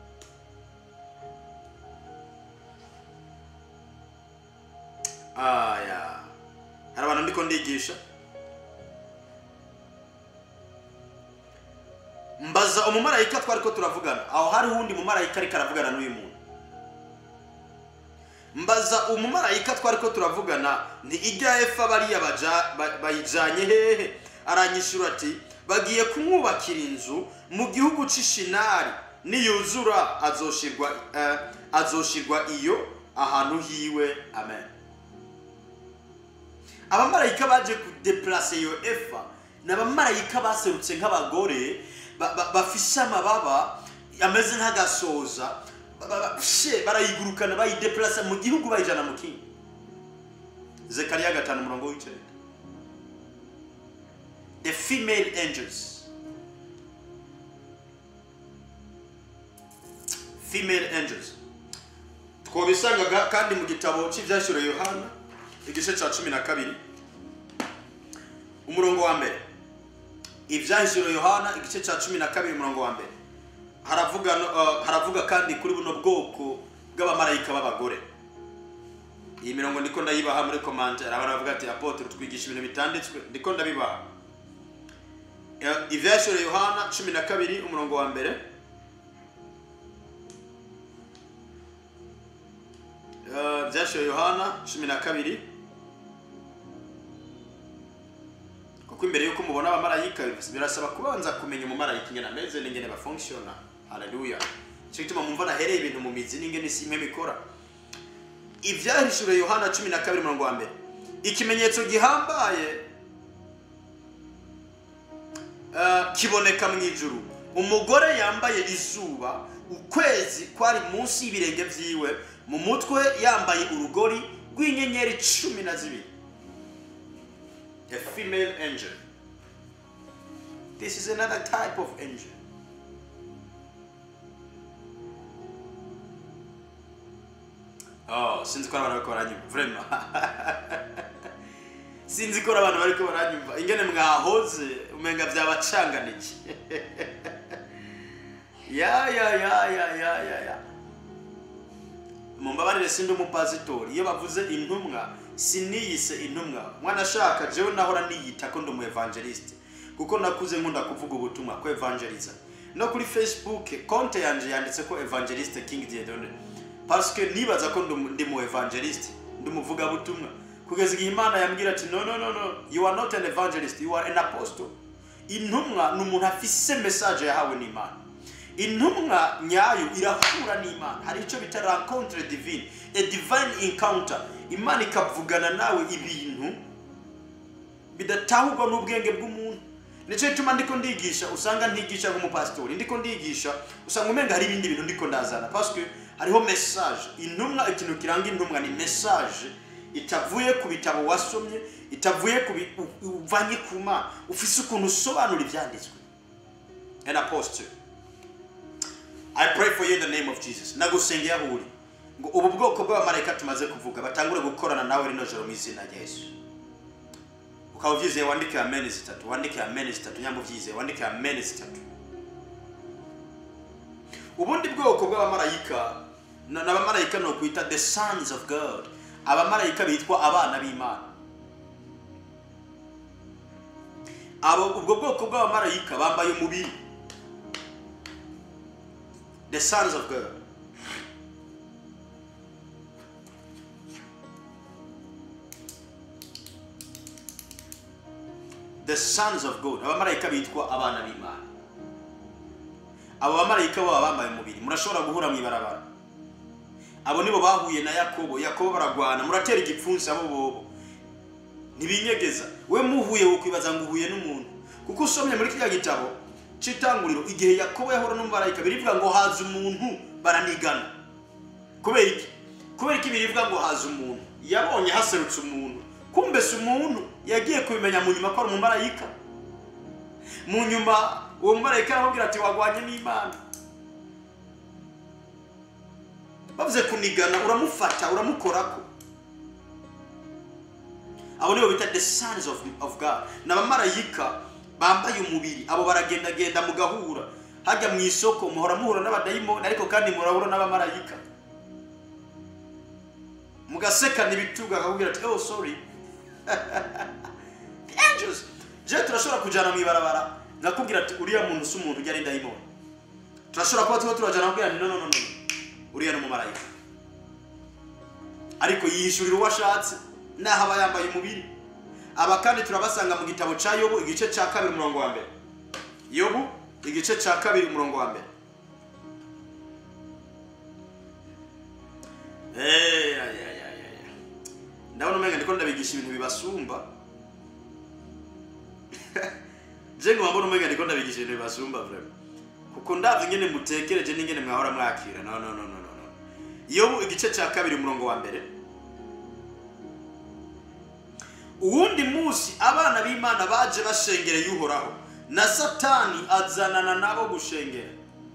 aya hari abantu ndiko ndigisha mbaza umumarayika twari ko turavugana aho hari uwundi mumarayika ariko aravugana n'uyu muntu mbaza umumarayika twari ko turavugana ni ijya efa bariya baja- ba- bayijanye hehe aranyishura ati bagiye kumwubakira inzu mu gihugu c'ishinari niyuzura azoshirwa eh, azoshirwa iyo ahantu hiwe amen abamarayika baje kudeplase iyo efa ni abamarayika baserutse nk'abagore ba- ba- bafise amababa ameze nk'agasoza ba- ba- ba- she, barayigurukana bayideplasa mu gihugu bayijana mu kindi zekariya gatanu umurongo w'icenda the female angels female angels twobisangaga kandi mu gitabo cy'ibyashyiriwe yohana igice cya cumi na kabiri umurongo wa mbere ibyahishuriwe yohana igice cya cumi na kabiri umurongo wa mbere haravuga no- uh, haravuga kandi kuri buno bwoko bw'abamarayika b'abagore iyi mirongo ndiko ndayibaha muri komantere abantu bavuga ati apotre twigisha ibintu bitanditswe ndiko ndabibaha Eh, ivyahishuriwe yohana cumi na kabiri umurongo wa mbere Eh, byashyiriwe yohana cumi na kabiri kuko imbere y'uko mubona abamarayika birasaba kubanza kumenya umumarayika ingene ameze n'ingene bafunctiona haleluya nicyo gituma mumva nahereye ibintu mu mizi n'ingene isi imwe bikora ibyahishuriwe yohana cumi na kabiri umurongo wa mbere ikimenyetso gihambaye eh, kiboneka mu ijuru umugore yambaye izuba ukwezi kwari munsi y'ibirenge vyiwe mu mutwe yambaye urugori rw'inyenyeri cumi na zibiri a female angel this is another type of angel oh sinzi ko ari abantu bariko baranyumva vraiment sinzi ko ari abantu bariko baranyumva ingene mwahoze umenga vyabacanganije ya ya ya ya ya ya ya mumbabarire sindi umupasitori iyo bavuze intumwa siniyise intumwa mwana ashaka jewe nahora niyita ko ndi umu evangeliste kuko nakuze nkunda kuvuga ubutumwa ko evangeliza no kuri facebook konte yanje yanditse ko evangeliste king diedone parce que nibaza ko ndi- ndi mu evangeliste ndi umuvugabutumwa kugeza igihe imana yambwira ati no no no no you are not an evangelist you are an apostle intumwa ni umuntu afise message yahawe n'imana intumwa nyayo irahura n'imana hari icyo bita rencontre divine a divine encounter imana ikavugana nawe ibintu bidatahurwa n'ubwenge bw'umuntu nicyo gituma ndiko ndigisha usanga ntigisha nk'umupasitori ndiko ndigisha usanga umenga hari ibindi bintu ndiko ndazana parce que hariho message intumwa ikintu kiranga intumwa ni message itavuye ku bitabo wasomye itavuye ku bi- u- uvanye ku mana ufise ukuntu usobanura ibyanditswe an apostle I pray for you in the name of Jesus. Nagusengera aho uri. Ngo ubu bwoko bw'abamarayika tumaze kuvuga batangure gukorana nawe rino joro mu izina rya Yesu. Ukaba uvyizeye wandike amen zitatu, wandike amen zitatu, nyambo uvyizeye wandike amen zitatu. Ubundi bwoko bw'abamarayika na- n'abamarayika no kwita the sons of God. Abamarayika bitwa abana b'Imana. Abo ubwo bwoko bw'abamarayika bambaye umubiri the sons of God. The sons of God. Abamarayika bitwa abana b'Imana. Abo bamarayika baba bambaye umubiri. Murashobora guhura mu ibarabara. Abo nibo bahuye na Yakobo. Yakobo baragwana. Muratera igipfunsi abo bobo. Ntibinyegeza. We muhuye wokwibaza ngo uhuye n'umuntu. Kuko usomye muri kiriya gitabo cy'itanguriro igihe Yakobo yahura n'umumarayika birivuga ngo haza umuntu baranigana. Kubera iki? Kubera iki birivuga ngo haza umuntu? Yabonye haserutse umuntu. Kumbe si umuntu yagiye kubimenya mu nyuma ko ari umumarayika. Mu nyuma uwo mumarayika aramubwira ati wagwanye n'Imana. Bavuze kunigana uramufata uramukorako. abo nibo bita the sons of, of god ni abamarayika bambaye umubiri abo baragendagenda mugahura hajya mu isoko muhora muhura n'abadayimoni ariko kandi murahura n'abamarayika mugasekana ibitugu akakubwira ati oh sorry The angels je turashobora kujana mu ibarabara nkakubwira ati uriya muntu si umuntu ujya ari dayimoni turashobora kuba tuba turajana nkakubwira ati no no no no uriya ni umumarayika ariko yihishurira uwo ashatse naho aba yambaye umubiri aba kandi turabasanga mu gitabo cya yobu igice cya kabiri umurongo wa mbere yobu igice cya kabiri umurongo wa mbere Eh, ya, ya, ya, ya, ya. ndabona umenga ndiko ndabigisha ibintu bibasumba je ngo mbona umenga ndiko ndabigisha ibintu bibasumba vraiment kuko ndavye ingene mutekereje n'ingene mwahora mwakira no no no no no no. yobu igice cya kabiri umurongo wa mbere uwundi munsi abana b'imana baje bashengereye uhoraho na satani azanana nabo gushengera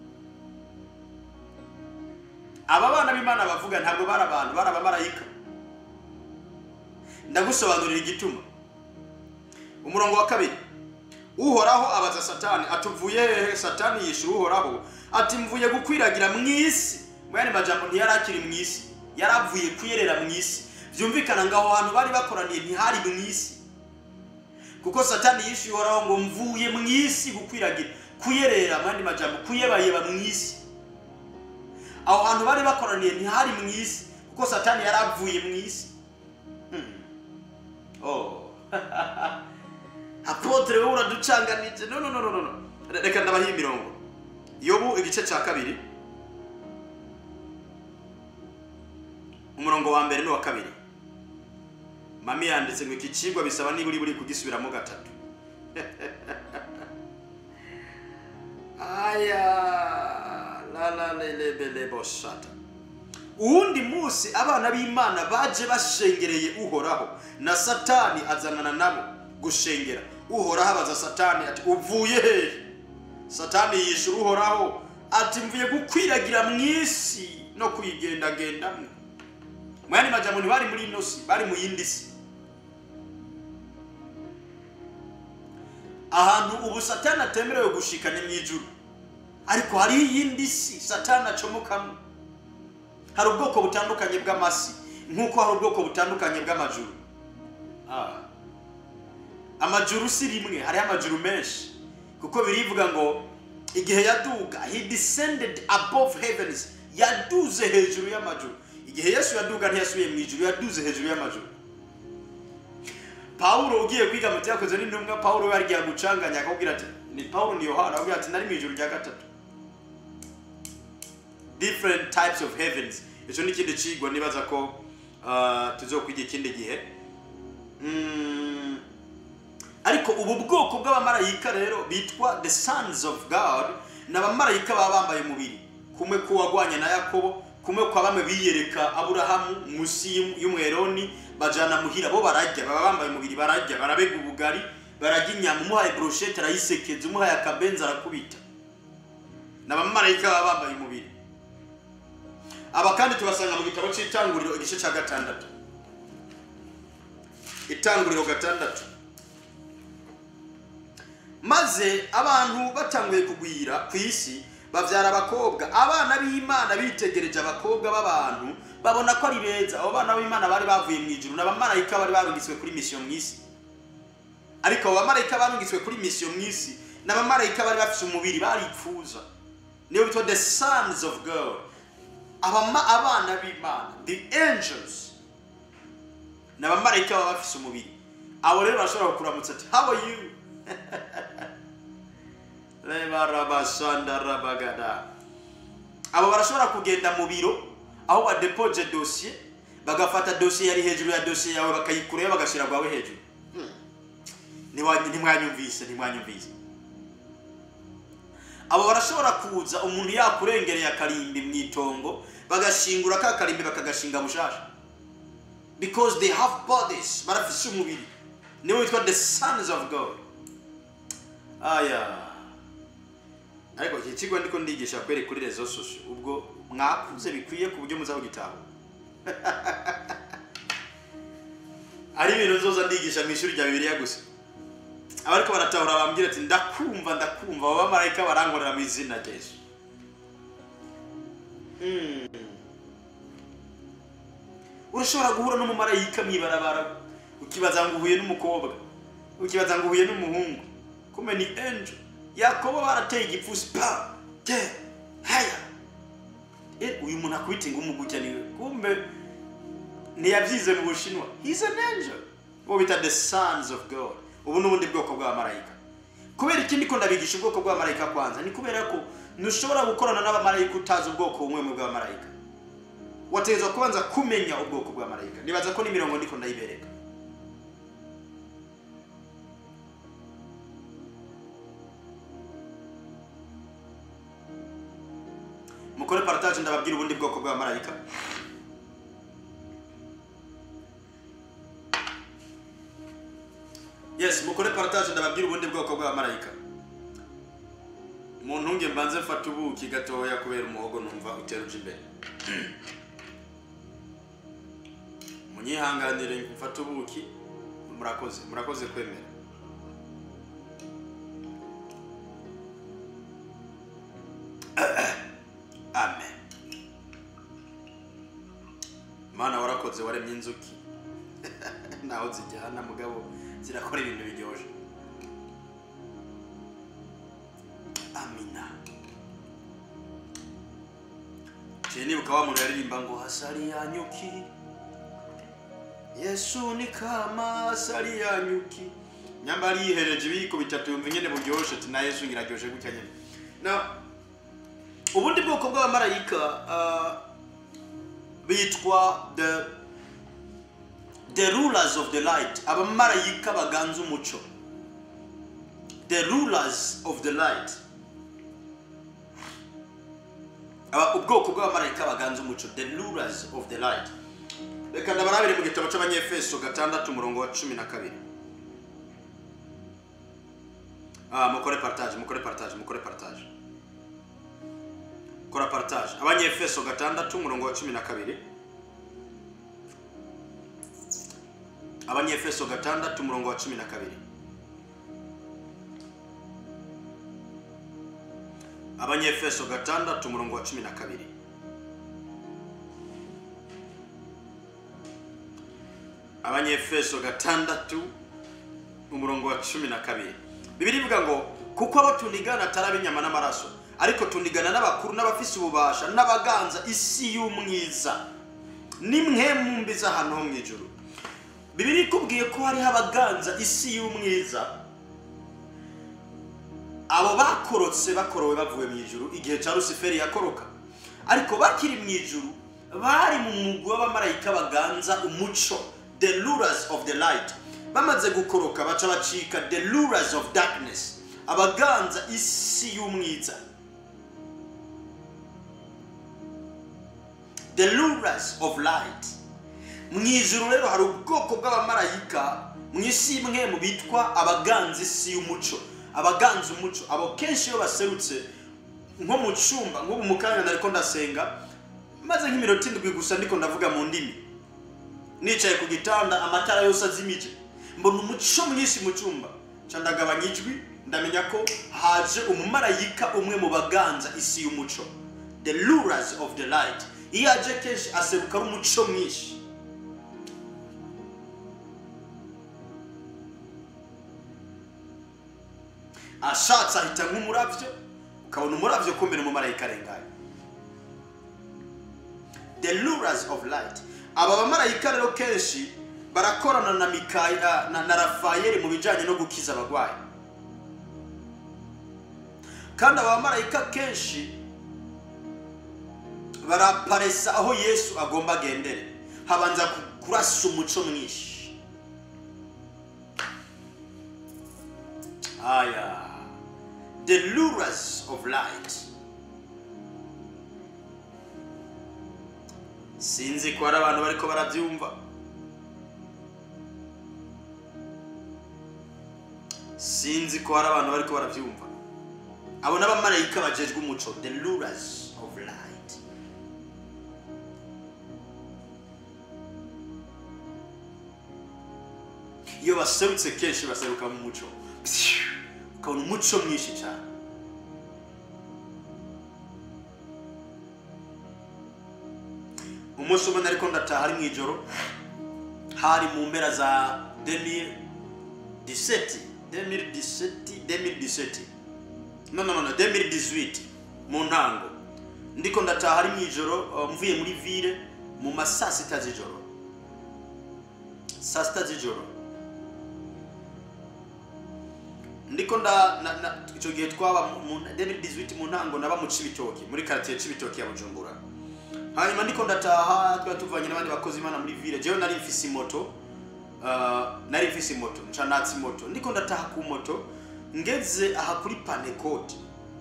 aba bana b'imana bavuga ntabwo bari abantu bari abamarayika ndagusobanurira igituma umurongo wa kabiri uhoraho abaza satani atuvuye hehe satani yishyura uhoraho ati mvuye gukwiragira mu isi mu yandi majambo ntiyari akiri mu isi yari avuye kuyerera mu isi byumvikana ngo aho hantu bari bakoraniye ntihari mu isi kuko satani yishyuye uhoraho ngo mvuye mu isi gukwiragira kuyerera mu yandi majambo kuyebayeba mu isi aho hantu bari bakoraniye ntihari mu isi kuko satani yari avuye mu isi Hmm. oh apotre wowe uraducanganije no no no no no no reka ndabaha imirongo yobu igice cya kabiri umurongo wa mbere n'uwa kabiri mami yanditse ngo iki kigwa bisaba niba uri buri kugisubiramo gatatu aya la la lelebele boshata uwundi munsi abana b'imana baje bashengereye uhoraho na satani azanana nabo gushengera uhoraho abaza satani ati uvuye hehe satani yishyura uhoraho ati mvuye gukwiragira mu isi no kuyigendagendamo mu yandi majambo ntibari muri ino si bari mu yindi si ahantu ubu satani atemerewe gushika ni mu ijuru ariko hariho iyindi si satani acomokamo hari ubwoko butandukanye bw'amasi nk'uko hari ubwoko butandukanye bw'amajuru Ah. amajuru si rimwe hariho amajuru menshi kuko birivuga ngo igihe yaduga he descended above heavens yaduze hejuru y'amajuru igihe yesu yaduga ntiyasubiye mu ijuru yaduze hejuru y'amajuru pawulo ugiye kwiga mu byakoze n'intumwa pawulo we yagiye gucanganya akabwira ati ni pawulo ni yohana akabwira ati nari mu ijuru rya gatatu different types of heavens icyo ni ikindi cigwa nibaza ko uh, tuzokwiga ikindi gihe Mm, ariko ubu bwoko bw'abamarayika rero bitwa the sons of god ni abamarayika baba bambaye umubiri kumwe k'uwagwanye na yakobo kumwe kwa bamwe biyereka aburahamu munsi y'um- y'umweroni bajana muhira bo bararya baba bambaye umubiri bararya barabega ubugari bararya inyama umuhaye broshete arayisekeza umuhaye akabenzi arakubita ni abamarayika baba bambaye umubiri aba kandi tubasanga mu gitabo cy'itanguriro igice cya gatandatu itanguriro gatandatu maze abantu batanguye kugwira ku isi babyara abakobwa abana b'imana bitegereje abakobwa b'abantu babona ko ari beza abo bana b'imana bari bavuye mu ijuru ni abamarayika bari barungitswe kuri misiyo mu isi ariko abo bamarayika barungitswe kuri misiyo mu isi ni abamarayika bari bafite umubiri baripfuza niyo bitwa the sons of god abama abana b'imana the angels ni abamarayika baba bafise umubiri abo rero barashobora kukuramutsa ati how are you reba rabasanda rabagada abo barashobora kugenda mu biro aho badepoje dosiye bagafata dosiye yari hejuru ya dosiye yawe bakayikurayo bagashyira rwawe hejuru Hmm. Ntiwa- ntimwanyumvise ntimwanyumvise abo barashobora kuza umuntu yakurengereye akarimbi mu itongo bagashingura ka karimbi bakagashinga bushasha because they have bodies barafise umubiri niwe witwa the sons of god aya ariko iki kigo ndiko ndigisha kwere kuri rezo sosio ubwo mwakuze bikwiye ku buryo muza kugitaho ari ibintu nzoza ndigisha mu ishuri rya bibiliya gusa abariko baratahura bambwira ati ndakumva ndakumva abo bamarayika barankorera mu izina rya yesu Mm. urashobora guhura n'umumarayika mw'ibarabara ukibaza ngo uhuye n'umukobwa ukibaza ngo uhuye n'umuhungu kume ni angel yakobo barateye igipfusi pa te haya e uyu muntu akubita ingumu gutya niwe kumbe ntiyabyize mu bushinwa he's an angel bo bita the sons of god ubu ni ubundi bwoko bw'abamarayika kubera ikindi ko ndabigisha ubwoko bw'abamarayika kwanza ni kubera ko ntushobora gukorana n'abamarayika utazi ubwoko bumwe mu bw'abamarayika wategerezwa kubanza kumenya ubwoko bw'abamarayika nibaza ko n'imirongo ndiko ndayibereka mukore partage ndababwira ubundi bwoko bw'abamarayika yes mukore partage ndababwira ubundi bwoko bw'abamarayika mu ntunge mbanze mfata ubuki gatoya kubera umuhogo numva uteruje imbere munyihanganire mfate ubuki murakoze murakoze kwemera amen mana warakoze waremye inzuki naho zijyana mugabo zirakora ibintu biryoshye amina ciye nibuka wa muntu yaririmba ngo hasari ya nyuki yesu ni kama hasari ya nyuki nyamba yihereje ibiyiko bitatu yumva nyene buryoshe ati na yesu ngiraryoshe gutya nyene na ubundi bwoko bw'abamarayika ah, bitwa the the rulers of the light abamarayika baganza umuco the rulers of the light Aba- ubwoko bw'abamarayika baganza umuco the rulers of the light reka ndabarabire mu gitabo cy'abanyefeso gatandatu umurongo wa cumi na kabiri ah, mukore partage mukore partage mukore partage kora partage abanyefeso gatandatu umurongo wa cumi na kabiri abanyefeso gatandatu umurongo wa cumi na kabiri abanyefeso gatandatu umurongo wa cumi na kabiri abanyefeso gatandatu umurongo wa cumi na kabiri bibiri ivuga ngo kuko abo tunigana atari ab'inyama n'amaraso ariko tunigana n'abakuru n'abafise ububasha n'abaganza isi y'umwiza nimwe mu mbi z'ahantu ho mu ijuru bibiri ikubwiye ko hariho abaganza isi y'umwiza abo bakorotse bakorowe bavuye mu ijuru igihe cya rusiferi yakoroka ariko bakiri mu ijuru bari mu mugwi w'abamarayika baganza umuco the rulers of the light bamaze gukoroka baca bacika the rulers of darkness abaganza isi y'umwiza the rulers of light mu ijuru rero hari ubwoko bw'abamarayika mu isi imwe mu bitwa abaganza isi y'umuco abaganza umuco abo kenshi iyo baserutse nko mu cyumba nk'ubu mu kanya nariko ndasenga maze nk'iminota indwi gusa ndiko ndavuga mu ndimi nicaye ku gitanda amatara yose azimije mbona umuco mwinshi mu cyumba nca ndagabanya ijwi ndamenya ko haje umumarayika umwe mu baganza isi y'umuco the rulers of the light iyo aje kenshi aseruka ari umuco mwinshi ashatse ahita nk'umurabyo ukabona umurabyo kumira umumarayika arenganye the rulers of light aba bamarayika rero kenshi barakorana na mikaya na, na rafayeli mu bijyanye no gukiza abarwayi kandi aba bamarayika kenshi baraparesa aho yesu agomba agendere habanza ku- kurasa umuco mwinshi aya the rulers of light sinzi ko hari abantu bariko barabyumva sinzi ko hari abantu bariko barabyumva abo n'abamarayika bajejwe umuco the rulers of light iyo baserutse kenshi baseruka mu muco ukabona umuco mwinshi cyane umunsi umwe nariko ndataha ari mu ijoro hari mu mpera za 2017 2017 2017 no no no no 2018 mu ntango ndiko ndataha ari mu ijoro uh, mvuye muri ville mu ma saa sita z'ijoro saa sita z'ijoro ndiko nda na- na- ico gihe twaba mu- mu 2018 mu ntango naba mu cibitoki muri quartier cibitoki ya bujumbura hanyuma ndiko ndataha twari tuvanye n'abandi bakozi imana muri ville jewe nari mfise moto uh, nari mfise moto nca natsi moto ndiko ndataha ku moto ngeze aha kuri panecote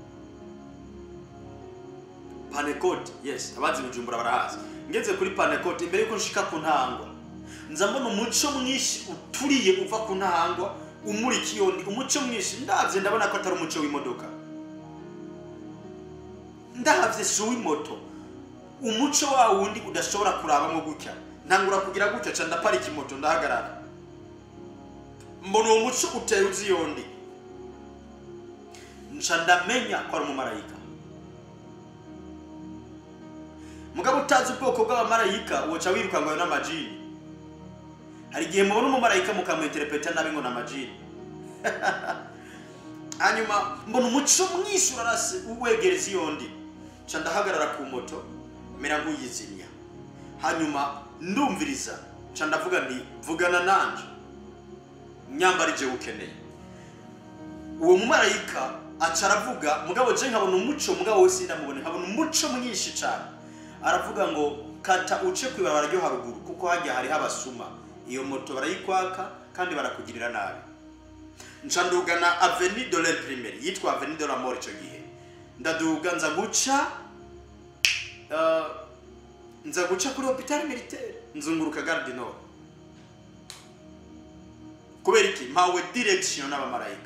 panecote yes abazi bujumbura barahazi ngeze kuri panecote imbere yuko nshika ku ntangwa nza mbona umuco mwinshi uturiye uva ku ntangwa umurika iyo ndi umuco mwinshi ndavye ndabona ko atari umuco w'imodoka ndavye si uw'imoto umuco wa wundi udashobora kurabamo gutya ntangura kugira gutya ca ndaparika imoto ndahagarara mbona uwo muco uteye uzi yondi nca ndamenya ko ari umumarayika mugabo utazi ubwoko bw'abamarayika woca wiruka ngo ayo n'amajini hari igihe mubona umumarayika mukamwinterpreta nabi ngo ni amajini hanyuma mbona umuco mwinshi urarase uwegereza iyo ndi nca ndahagarara ku moto mera nk'uyizimya hanyuma ndumviriza nca ndavuga nti vugana nanje nyambara ije ukeneye uwo mumarayika aca aravuga mugabo je nkabona umuco mugabo we sindamubone nkabona umuco mwinshi cyane aravuga ngo kata uce kwibarabara ryo haruguru kuko hajya hariho abasuma iyo moto barayikwaka kandi barakugirira nabi nca ndugana avenue de l'imprimerie yitwa avenue de la mort icyo gihe ndaduga nza guca uh, nza guca kuri hopital militaire nzunguruka gare du nord kubera iki mpawe direction n'abamarayika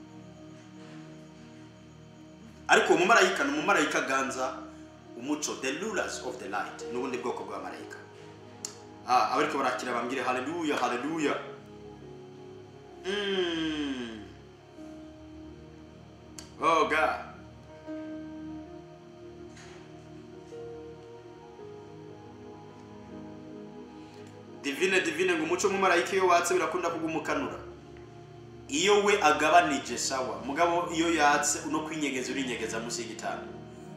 ariko uwo mumarayika ni umumarayika ganza umuco the rulers of the light n'ubundi bwoko bw'abamarayika ah, abariko barakira bambwire haleluya haleluya Mm. Oh God. divine divine ngo umuco w'umumarayika iyo watse birakunda kugumukanura iyo we agabanije sawa mugabo iyo yatse uno kwinyegeza urinyegeza munsi y'igitanda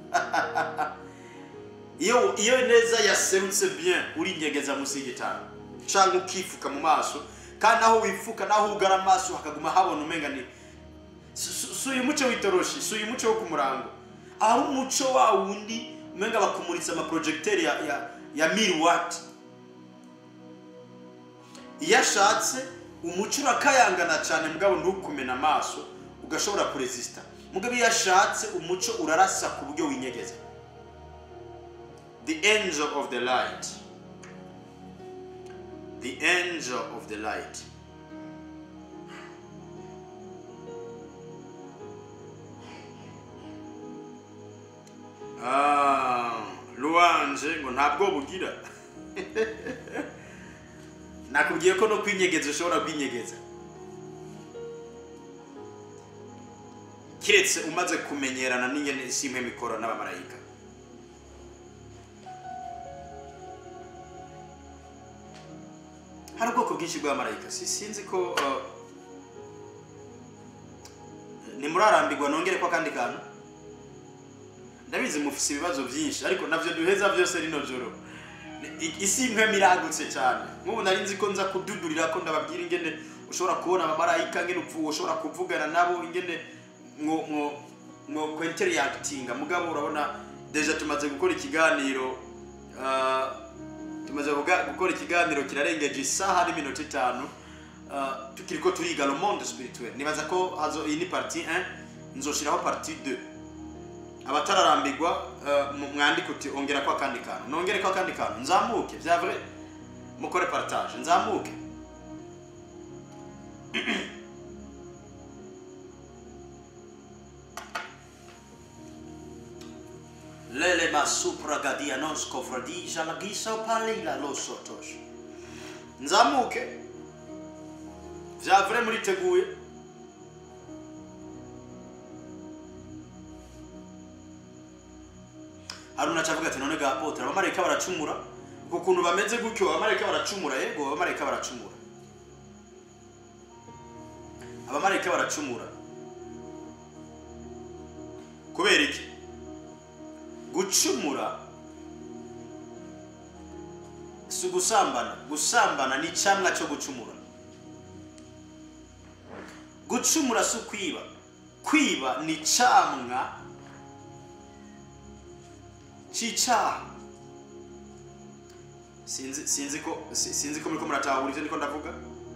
iyo iyo neza yaserutse bien urinyegeza munsi y'igitanda cyangwa ukifuka mu maso kandi aho wifuka naho ugara amaso hakaguma habona umenga ni si si- si uyu muco w'itoroshi si uyu muco wo ku murango aho umuco wa wundi umenga bakumuritse amaprojegiteri ya, ya, ya mil wati iyo ashatse umuco urakayangana cyane mugabo ntukumena amaso ugashobora kuresisita mugabo iyo ashatse umuco urarasa ku buryo winyegeza the angel of the light the angel of the light Ah, ruwanje ngo ntabwo bugira nakubwiye ko no kwinyegeza ushobora kwinyegeza kiretse umaze kumenyerana n'ingene isi imwe mikoro n'abamarayika hari ubwoko bwinshi bw'abamarayika si sinzi ko uh, nimurarambirwa nongere ko akandi kantu ndabizi mufise ibibazo byinshi ariko navyo duheza byose rino joro I- isi imwe miragutse cyane nk'ubu nari nzi ko nza kududurira ko ndababwira ingene ushobora kubona abamarayika ingene upfu ushobora kuvugana nabo ingene mwo mwo mwo kwenteragitinga mugabo urabona deja tumaze gukora ikiganiro ah, tumaze kuga- gukora ikiganiro kirarengeje isaha n'iminota itanu ah, tukiriko turiga le monde spirituel nibaza ko hazo iyi ni partie 1 nzoshiraho partie 2 abatararambirwa eh, mu- mwandike uti ongera ko akandi kantu nongere ko akandi kantu nzamuke bya vrai mukore partage nzamuke lele masupra gadia non scofradija la gisa palila lo sotosh nzamuke bya vrai muriteguye haruna acavuga ati none ga apotre abamarayika baracumura uko kuntu bameze gutyo abamarayika baracumura yego abamarayika baracumura abamarayika baracumura kubera iki gucumura si ugusambana gusambana ni icyamwa cyo gucumura gucumura si ukwiba kwiba ni icyamwa cy'icyaha sinzi sinzi ko si- sinzi ko muriko muratahura ivyo niko ndavuga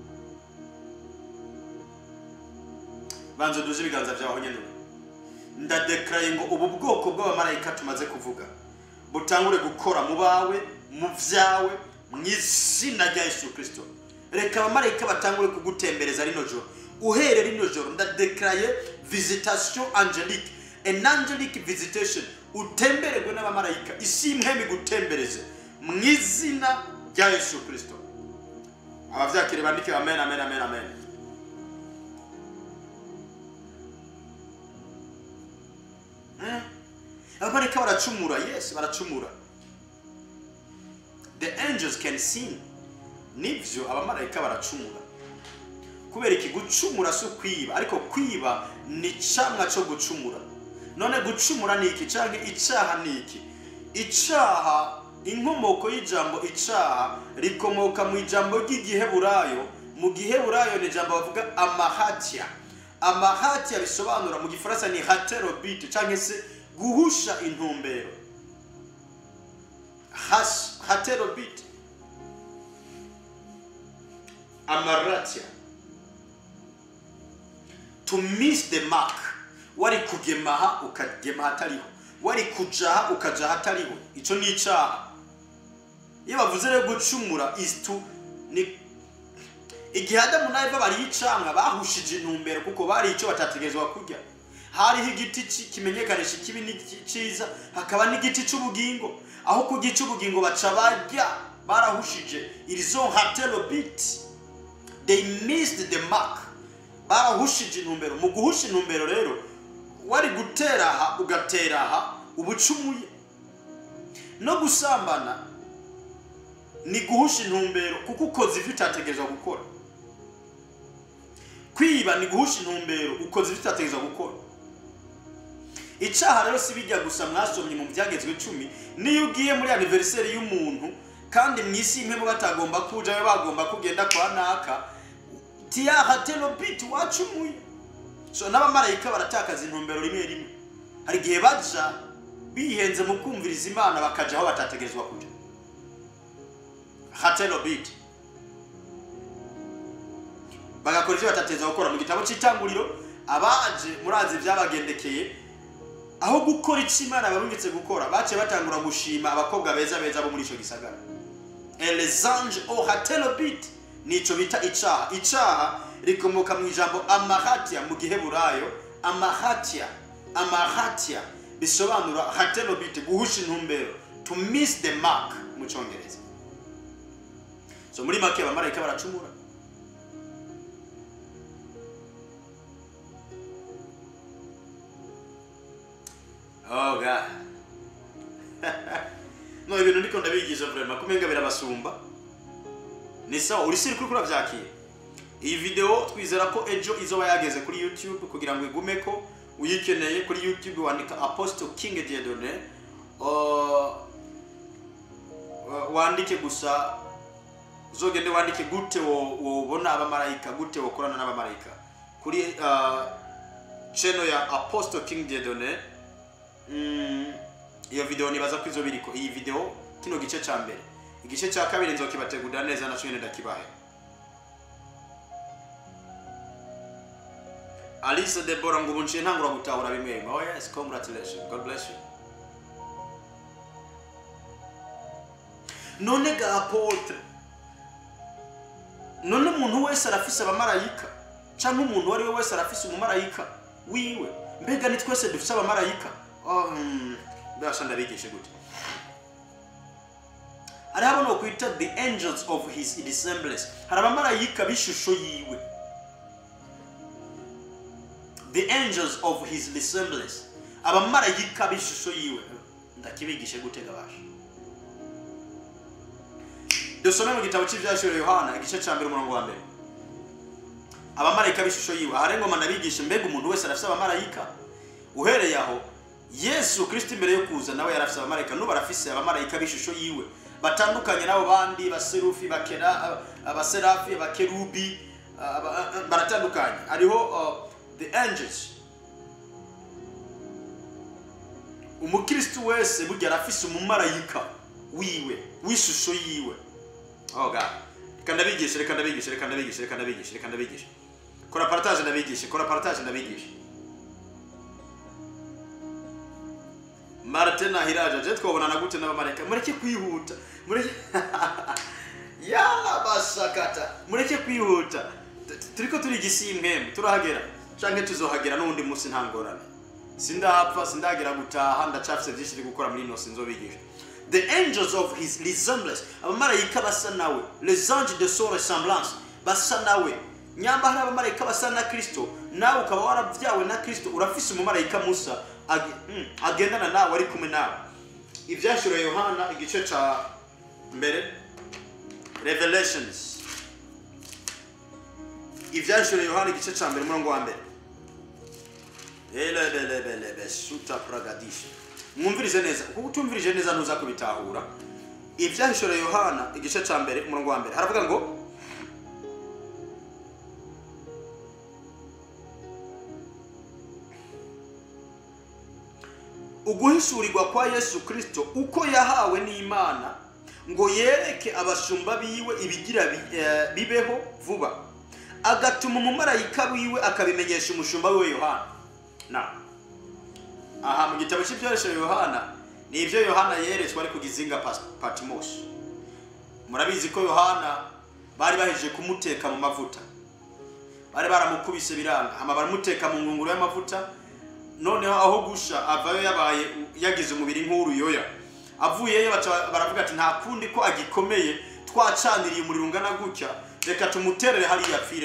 banza duze ibiganza vyawe nyene ndadekaraye ngo ubu bwoko bw'abamarayika tumaze kuvuga butangure gukora mu bawe mu vyawe mu izina rya yesu kristo reka abamarayika batangure kugutembereza rino joro uhere rino joro ndadekaraye visitation angelique an angelic visitation utembererwe n'abamarayika isi imwe migutembereze mu izina rya yesu kristo abavyakire bandike amen amen amen amen Eh? abamarayika baracumura yes baracumura the angels can sin nivyo abamarayika baracumura kubera iki gucumura si ukwiba ariko kwiba ni icamwa cyo gucumura none gucumura ni iki canke icaha ni iki icaha inkomoko y'ijambo icaha rikomoka mu ijambo ry'igiheburayo mu giheburayo ni ijambo bavuga amahatya amahatya bisobanura mu gifaransa ni haterobite canke se guhusha intumbero Has- haterobite amaratya to miss the mark wari kugemaha ukagema hatariho wari kujaha ukaja hatariho ico ni icaha iyo bavuze rero gucumura is to ni igihe adamu na eva bariho icamwa bahushije intumbero kuko bari ico batategerezwa kurya hariho igiti ci- kimenyekanisha ikibi n'iciza hakaba n'igiti c'ubugingo aho ku giti c'ubugingo baca barya barahushije ils ont raté le but they missed the mark barahushije intumbero mu guhusha intumbero rero wari gutera aha ugatera aha uba ucumuye no gusambana ni guhusha intumbero kuko ukoze ibyo utategereza gukora kwiba ni guhusha intumbero ukoze ibyo utategereza gukora icyaha rero si bijya gusa mwasomye mu byagezwe icumi niyo ugiye muri aniveriseri y'umuntu kandi mu isi imwe batagomba kuja we bagomba kugenda kwa naka tiyahaterobiti wacumuye so n'abamarayika baratakaza intumbero rimwe rimwe hari igihe baja bihenze mu kumviriza imana bakaja aho batategerezwa kuja haterobiti bagakora ibyo batategerezwa gukora mu gitabo cy'itanguriro abaje murazi byabagendekeye aho gukora icyo imana barungitse gukora baciye batangura gushima abakobwa beza beza bo muri icyo gisagara elezange o haterobiti nicyo bita icaha icaha rikomoka mu ijambo amahatia mu giheburayo amahatia amahatia bisobanura haterobiti guhusha intumbero to miss the mark mu cyongereza so muri make abamarayika baracumura oh god no ibintu ndiko ndabigisha vraiment kumenga birabasumba ni sawa uri siri kuri kuravyakira iyi video twizera ko ejo izoba yageze kuri youtube kugira ngo igume ko uyikeneye kuri youtube wandika apostle king diedone uh, wandike gusa uzogende wandike gute wobona abamarayika gute wokorana n'abamarayika kuri uh, channel ya apostle king diedone mm, iyo video nibaza ko izo biriko iyi video kino gice ca mbere igice cya kabiri nzokibategurira neza na cyo ndakibahe alice debora ngo ubu nciye ntangura gutahura bimwe bimwe oh yes congratulations god bless you none ga apotre none umuntu wese arafise abamarayika cyangwa umuntu uwo ari we wese arafise umumarayika wiwe mbega ni twese dufise abamarayika oh, hmm. mbasha ndabigishe gute hari hano no kwita the angels of his resemblance hari abamarayika b'ishusho yiwe the angels of his resemblance abamarayika b'ishusho yiwe ndakibigishe gutega basha dusome mu gitabo cy'ibyashiro yohana igice cya mbere umurongo wa mbere abamarayika b'ishusho yiwe ahari ngoma ndabigishe mbega umuntu wese arafite abamarayika uhereye aho yesu kirisiti mbere yo kuza nawe yarafise abamarayika n'ubu arafise abamarayika b'ishusho yiwe batandukanye n'abo bandi baserufi bakera abaserafi abakerubi baratandukanye hariho the angels umukristu wese burya arafise umumarayika wiwe w'ishusho yiwe oh god reka ndabigishe reka ndabigishe reka ndabigishe reka ndabigishe reka ndabigishe kora partage ndabigishe kora partage ndabigishe martin ahiraje je twabonana gute n'abamarayika mureke kwihuta mureke yala basakata mureke kwihuta turiko turi igisimpembe turahagera canke tuzohagera n'uwundi munsi nta ngorane sindapfa sindagera gutaha ndacafise vyinshi ndi gukora muri ino sinzobigisha the angels of his resemblance abamarayika basa nawe les anges de son ressemblance basa nawe nyamba hari abamarayika basa na kristo nawe ukaba waravyawe na kristo urafise umumarayika musa agendana nawe ari kumwe nawe ibyashiro yohana igice cya mbere revelations ibyashiro yohana igice cya mbere umurongo wa mbere elebelebelebe suta pragadisha mwumvirize neza kuko utumvirije neza ntuza kubitahura ibyahishore yohana igice cya mbere umurongo wa mbere haravuga ngo uguhishurirwa kwa yesu kirisito uko yahawe n'imana ngo yereke abashumba biwe ibigira bibeho vuba agatuma umumarayika wiwe akabimenyesha umushumba wiwe yohana na aha mu gitabo cy'ibyoresho yohana ni ibyo yohana yeretswe ari ku gizinga patimosi murabizi ko yohana bari bahejeje kumuteka mu mavuta bari baramukubise biranga hama baramuteka mu ngunguru y'amavuta noneho aho gusha avayo yabaye yagize umubiri nk'uruyoya avuyeyo baravuga ati nta kundi ko agikomeye twacaniriye umuriro ungana gutya reka tumuterere hariya apfireyo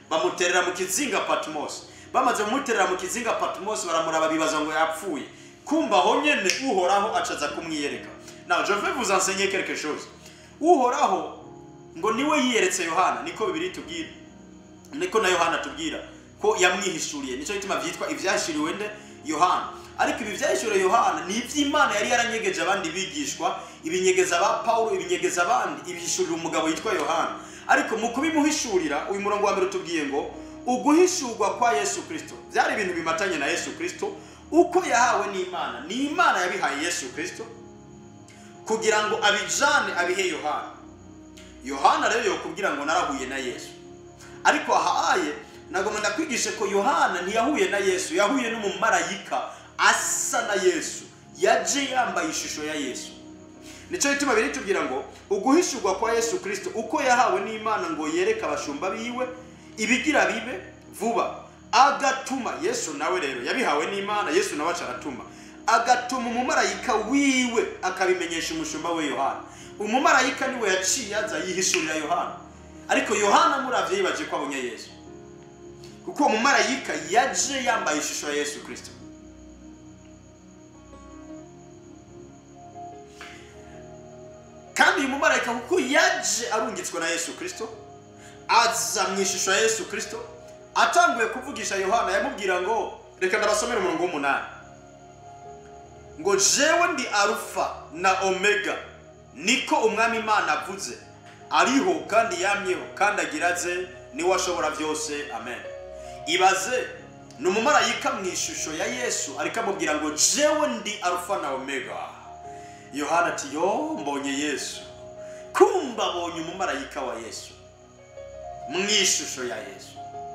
bamuterera mu kizinga patmos bamaze kumuterera mu kizinga patmos baramuraba bibaza ngo yapfuye kumva aho nyene uhoraho acaza kumwiyereka now je vais vous enseigner quelque chose uhoraho ngo niwe yiyeretse yohana niko bibiri tubwira niko na yohana tubwira ko yamwihishuriye nicyo gituma byitwa ibyahishuriwe nde yohana ariko ibi byahishuriwe yohana ni iby'imana yari yaranyegeje abandi bigishwa ibinyegeza ba pawulo ibinyegeza abandi ibihishurira umugabo yitwa yohana ariko mu kubimuhishurira uyu murongo wa mbere utubwiye ngo uguhishurwa kwa yesu kirisito byari ibintu bimatanye na yesu kirisito uko yahawe n'imana ni imana yabihaye yesu kirisito kugira ngo abijane abihe yohana yohana rero yokubwira ngo narahuye na yesu ariko ahaye nagomba ndakwigishe ko yohana ntiyahuye na yesu yahuye n'umumarayika asa na yesu yaje yambaye ishusho ya yesu nicyo gituma biri tubwira ngo uguhishurwa kwa yesu kirisito uko yahawe n'imana ngo yereke abashumba biwe ibigira bibe vuba agatuma yesu nawe rero yabihawe n'imana yesu nawe aca aratuma agatuma umumarayika wiwe akabimenyesha umushumba we yohana umumarayika niwe yaciye aza yihishurira yohana ariko yohana muravye yibaje ko abonye yesu kuko uwo mumarayika yaje yambaye ishusho ya yesu kirisito kandi uyu mumarayika kuko yaje arungitswe na yesu kirisito aza mu ishusho ya yesu kirisito atanguye kuvugisha yohana yamubwira ngo reka ndabasomere umurongo w'umunani ngo jewe ndi arufa na omega niko umwami imana avuze ariho kandi yamyeho kandi agira aze niwe ashobora byose amen ibaze ni umumarayika mu ishusho ya yesu ariko amubwira ngo jewe ndi arufa na omega yohana ati yo mbonye yesu kumba abonye umumarayika wa yesu mu ishusho ya yesu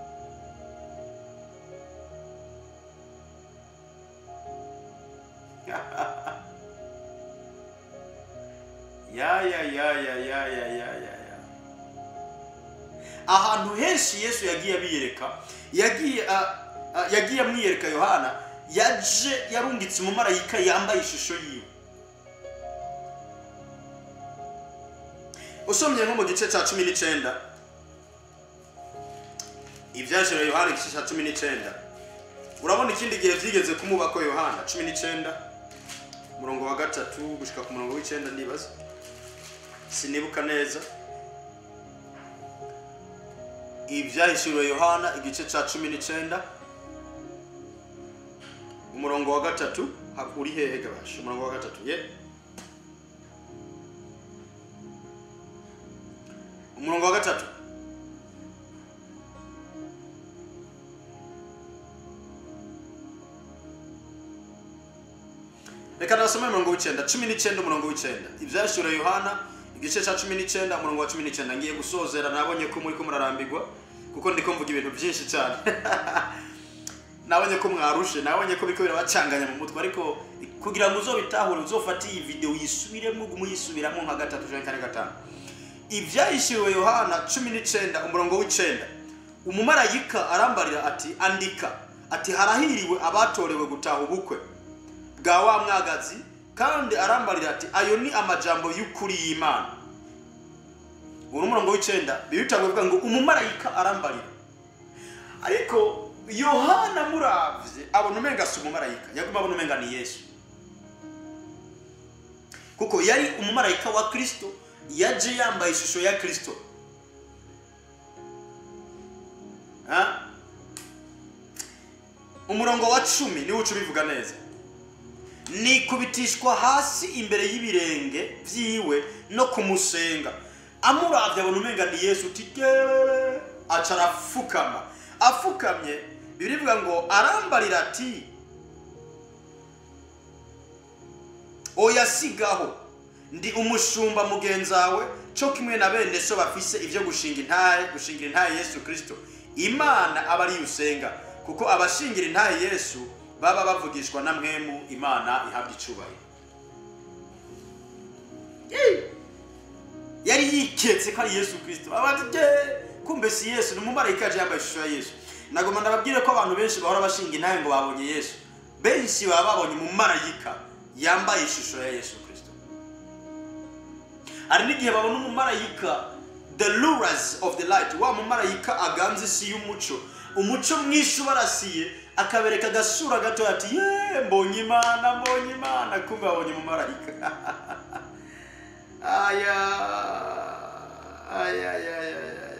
ya ya ya ya ya ya ya ya ya ahantu henshi yesu yagiye abiyereka yagiye ah, ah, yagiye amwiyereka yohana yaje yarungitse umumarayika yambaye ishusho yiwe usomye nko mu gice cya cumi n'icyenda ibyajira yohana igice cya cumi n'icyenda urabona ikindi gihe byigeze kumubako yohana cumi n'icyenda umurongo wa gatatu gushika ku murongo w'icyenda ndibaza sinibuka neza ibyahishuriwe yohana igice cya cumi n'icyenda umurongo wa gatatu ha- uri hehe gabasha umurongo wa gatatu ye umurongo wa gatatu reka nasome umurongo w'icyenda cumi n'icyenda umurongo w'icyenda ibyashyura yohana igice cya cumi n'icyenda umurongo wa cumi n'icyenda ngiye gusozera nabonye ko muri ko murarambirwa kuko ndi kumvuga ibintu byinshi cyane nabonye ko mwarushe nabonye ko biriko birabacanganya mu mutwe ariko kugira ngo uzobitahure uzofate iyi video yisubiremo ugume uyisubiramo nka gatatu canke kane gatanu ibyahishuriwe yohana cumi n'icyenda umurongo w'icyenda umumarayika arambarira ati andika ati harahiriwe abatorewe gutaha ubukwe bwa wa mwagazi kandi arambarira ati ayo ni amajambo y'ukuri y'imana uwo ni umurongo w'icyenda bibitangwa bivuga ngo umumarayika arambarira ariko yohana muravye abona umenga si umumarayika yaguma abona umenga ni yesu kuko yari umumarayika wa kristo yaje yambaye ishusho ya kristo Ha? umurongo wa cumi niwo uca ubivuga neza nikubitishwa hasi imbere y'ibirenge byiwe no kumusenga amuravye abona umenga ni yesu uti "Yeee!" aca arafukama afukamye bibiri bivuga ngo arambarira ati oya sigaho ndi umushumba mugenzawe cyo kimwe na bene so bafise ibyo gushinga intahe gushingira intahe yesu kirisito imana aba ariyo usenga kuko abashingira intahe yesu baba bavugishwa na mwemu imana ihabwa icubahiro Yee! yari yiketse ko ari yesu kirisito abati kumbe si yesu ni umumarayika yaje yambaye ishusho ya yesu nagomba ndababwire ko abantu benshi bahora bashinga intahe ngo babonye yesu benshi baba babonye umumarayika yambaye ishusho ya yesu kirisito hari n'igihe babona umumarayika the rulers of the light wa mumarayika aganza isi y'umuco umuco mwinshi ubarasiye akabereka agasura gato ati ye mbonye imana mbonye imana kumbe babonye umumarayika aya aya aya aya aya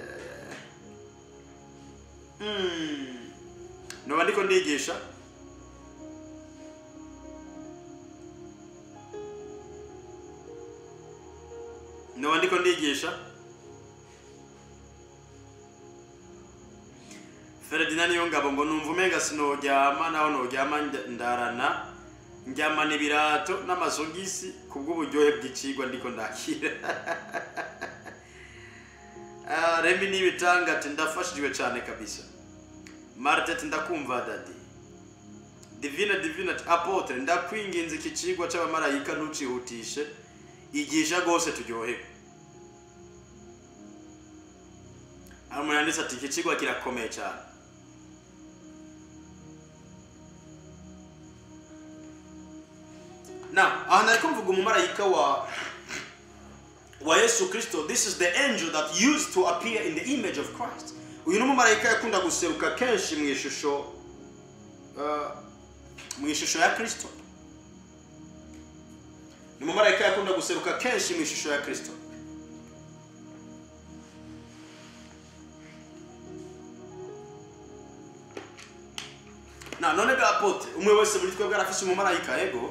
Mm. noba ndiko ndigisha noba ndiko ndigisha feredina niyo ngabo ngo numva umenga sinoryama naho noryama nda- ndarana njyamana ibirato n'amasogisi kubw'uburyohe bw'icigwa ndiko ndakira Ah, remi n'ibitanga ati ndafashijwe cyane kabisa marite ati ndakumva dadi divine divine ati apotre ndakwinginze iki cigwa c'abamarayika ntucihutishe igisha rwose turyohewe hari umuntu yanditse ati iki cigwa kirakomeye cyane now aha nari kumvuga umumarayika wa wa yesu kristo this is the angel that used to appear in the image of christ uyu ni umumarayika yakunda guseruka kenshi mu ishusho uh, mu ishusho ya kristo ni umumarayika yakunda guseruka kenshi mu ishusho ya kristo na none ga apotre umwe wese muri twebwe arafise umumarayika yego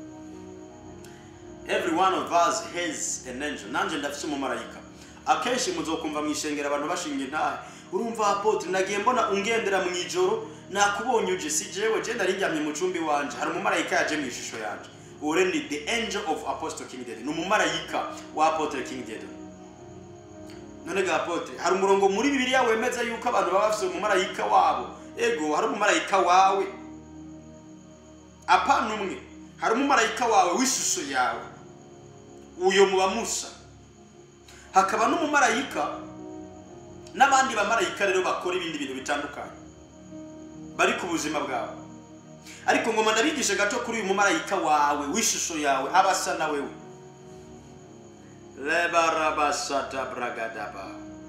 every one of us has an angel nanje ndafise umumarayika akenshi muzokumva mu ishengero abantu bashinga intahe urumva apotre nagiye mbona ungendera mu ijoro nakubonye uje si jewe je ndari njyamye mu cumbi wanje hari umumarayika yaje mu ishusho yanje ure ni the angel of apostle king david ni umumarayika wa apotre king david none ga apotre hari umurongo muri bibiliya wemeza yuko abantu baba bafise umumarayika wabo ego hari umumarayika wawe apana umwe hari umumarayika wawe w'ishusho yawe uyo muba musa hakaba n'umumarayika n'abandi bamarayika rero bakora ibindi bintu bitandukanye bari ku buzima bwawe ariko ngoma ndabigishe gato kuri uyu mumarayika wawe w'ishusho yawe aba asa na wewe lebarabasata bragadaba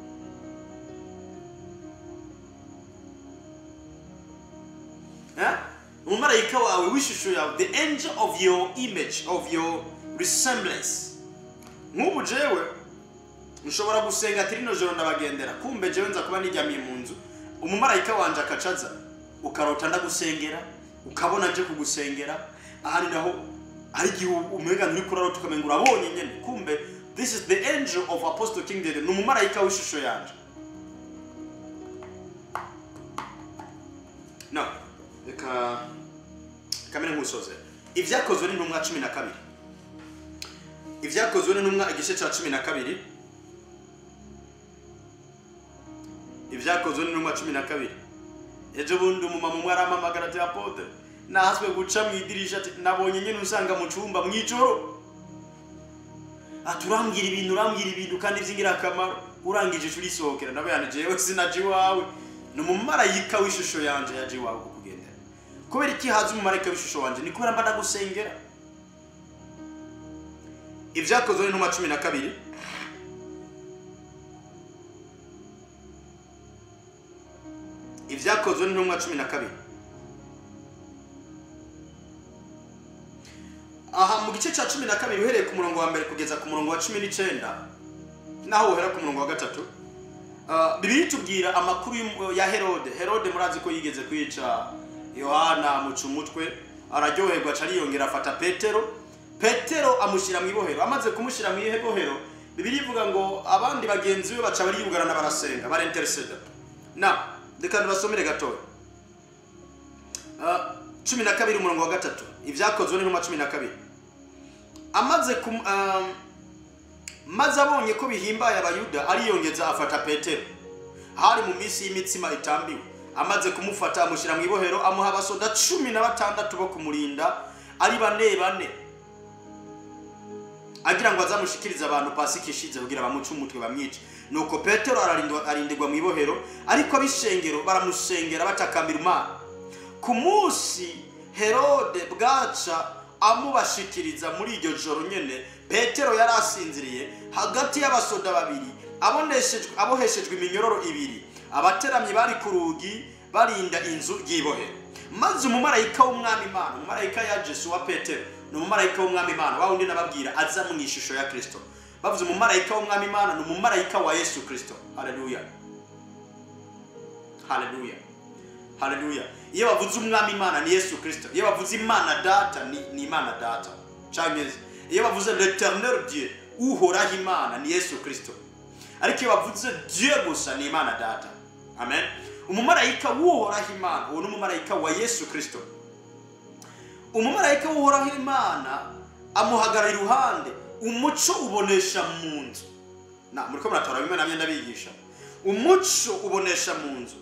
Eh? umumarayika wawe w'ishusho yawe the angel of your image of your resemblance nk'ubu jewe nshobora gusenga ati rino joro ndabagendera kumbe jewe nza kuba nijyamiye mu nzu umumarayika wanje akacaza ukarota ndagusengera ukabona nje kugusengera ahandi naho ari igihe umwega nturi kurarota ukamenga urabonye nyene kumbe this is the angel of apostle king david ni umumarayika w'ishusho yanje no reka kamere nk'usoze ibyakozwe n'intumwa cumi na kabiri ibyakozwe n'intumwa igice cya cumi na kabiri ibyakozwe n'intumwa cumi na kabiri ejo bundi umumama umwe arampamagara ati apotre nahaswe guca mu idirisha ati nabonye nyine usanga mu cyumba mu ijoro ati urambwira ibintu urambwira ibintu kandi by'ingirakamaro urangije ishuri isohokera nawe yani jewe sinaje iwawe ni umumarayika w'ishusho yanje yaje iwawe kukugendera kubera iki haza umumarayika w'ishusho wanje ni kubera mba ndagusengera ibyakozwe n'intumwa cumi na kabiri ibyakozwe n'intumwa cumi na kabiri aha mu gice cya cumi na kabiri uhereye ku murongo wa mbere kugeza ku murongo wa cumi n'icyenda naho uhera ku murongo wa gatatu Ah, bibiliya itubwira amakuru y'um- ya herode herode murazi ko yigeze kwica yohana amuca umutwe araryoherwa aca ariyongera afata petero petero amushyira mu ibohero amaze kumushyira mu ibohero bibiliya ivuga ngo abandi bagenzi be baca bariyugarana barasenga barentereseda na reka nibasomere gatoya Ah, cumi na kabiri umurongo wa gatatu ibyakozwe n'intumwa cumi na kabiri amaze kum, um, maze abonye ko bihimbaye abayuda ariyongeza afata petero hari mu minsi y'imitsima itambiwe amaze kumufata amushyira mu ibohero amuha abasoda cumi na batandatu bo kumurinda ari bane bane agira ngo azamushikirize abantu pasika ishize kugira bamuce umutwe bamwice nuko petero ararindwa- arindirwa mu ibohero ariko ab'ishengero baramusengera batakambira imana ku munsi herode bwaca amubashikiriza muri iryo joro nyene petero yari asinziriye hagati y'abasoda babiri aboneshejwe aboheshejwe iminyororo ibiri abateramyi bari ku rugi barinda inzu y'ibohero maze umumarayika w'umwami imana umumarayika ya jesu wa petero ni umumarayika w'umwami imana wa wundi nababwira aza mu ishusho ya kirisito bavuze umumarayika w'umwami imana ni umumarayika wa yesu kirisito haleluya haleluya haleluya iyo bavuze umwami imana ni yesu kirisito iyo bavuze imana data ni, ni imana data cyangwa iyo bavuze l'eternel dieu uhoraho imana ni yesu kirisito ariko iyo bavuze dieu gusa ni imana data amen umumarayika w'uhoraho imana uwo ni umumarayika wa yesu kirisito umumarayika w'uhoraho imana amuhagarara iruhande umuco ubonesha mu nzu na muri ko muratora bimwe na bimwe ndabigisha umuco ubonesha mu nzu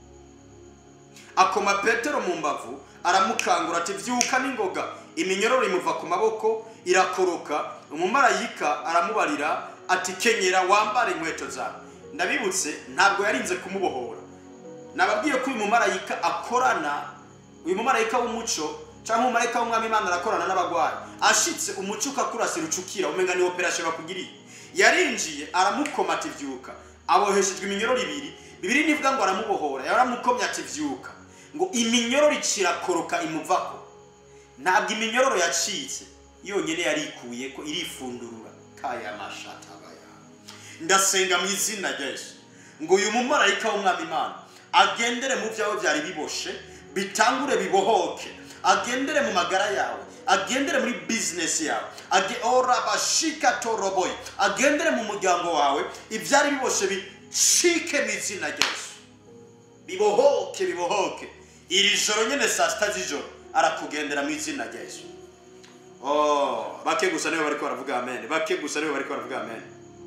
akoma petero mu mbavu aramukangura ati vyuka n'ingoga iminyororo imuva ku maboko irakoroka umumarayika aramubarira ati kenyera wambare inkweto zawe ndabibutse ntabwo yarinze kumubohora nababwiye ko uyu mumarayika akorana uyu mumarayika w'umuco cyangwa umumarayika w'umwami imana arakorana n'abagwayi ashitse umuco ukakurasira ucukira umenga ni operasiyo bakugiriye yarinjiye aramukoma ati vyuka aboheshejwe iminyororo ibiri bibiri nivuga ngo aramubohora yaramukomye ati vyuka ngo iminyororo icirakoroka imuvako ntabwo iminyororo yacitse yonyine yarikuye ko irifundurura kaya mashatabaya ndasenga mu izina rya yesu ngo uyu mumarayika w'umwami imana agendere mu byawe byari biboshe bitangure bibohoke agendere mu magara yawe agendere muri bizinesi yawe age ora bashika toroboye agendere mu muryango wawe ibyari biboshe bicike mu izina rya yesu bibohoke bibohoke iri joro nyine saa sita z'ijoro arakugendera mu izina rya yesu oh bake gusa nibo bariko baravuga amen bake gusa nibo bariko baravuga amen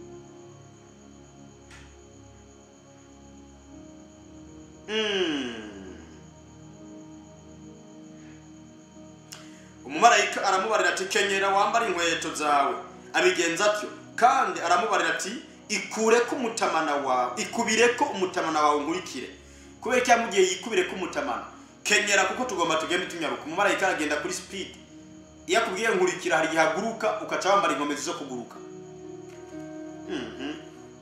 Mm. umumarayika aramubarira ati kenyera wambare inkweto zawe abigenza atyo kandi aramubarira ati ikure ko umutamana wawe ikubire ko umutamana wawe nkurikire kubera ko yamugiye yikubire ko umutamana kenyera kuko tugomba tugende tunyaruka umumarayika aragenda kuri speed iyo akubwiye nkurikira hari igihe aguruka ukaca wambara inkomezi zo kuguruka Mhm.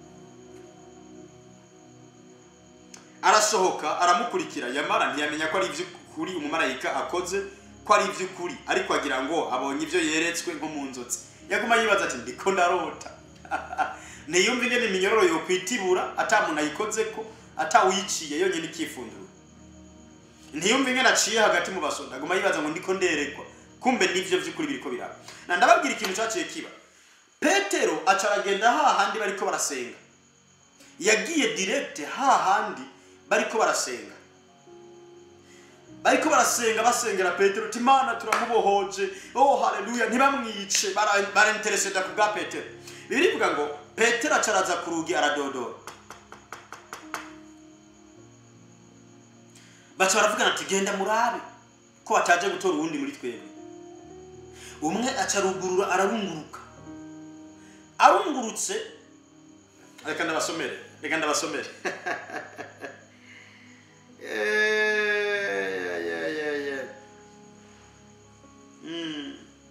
arasohoka aramukurikira yamara ntiyamenya ko ari iby'ukuri umumarayika akoze ko ari iby'ukuri ariko agira ngo abonye ibyo yeretswe nko mu nzotsi yaguma yibaza ati ndiko ndarota ntiyumve ingene iminyororo yokwitibura ata muntu ayikoze ko atawuyiciye yonyine ikifundura ntiyumve ingene aciye hagati mu basoda aguma yibaza ngo ndiko nderekwa kumbe nivyo vy'ukuri biriko biraba na ndababwira ikintu caciye kiba petero aca aragenda hahandi bariko barasenga yagiye direct hahandi bariko barasenga bariko barasenga basengera petero uti imana turamubohoje oh haleluya ntibamwice bara- barintereseda ku bwa petero bibiri bivuga ngo petero aca araza ku rugi aradodora baca baravugana ati genda murabe ko bataje gutora uwundi muri twebwe umwe aca arugurura ararunguruka arungurutse reka ndabasomere reka ndabasomere Yeah, yeah, yeah, yeah. Mm.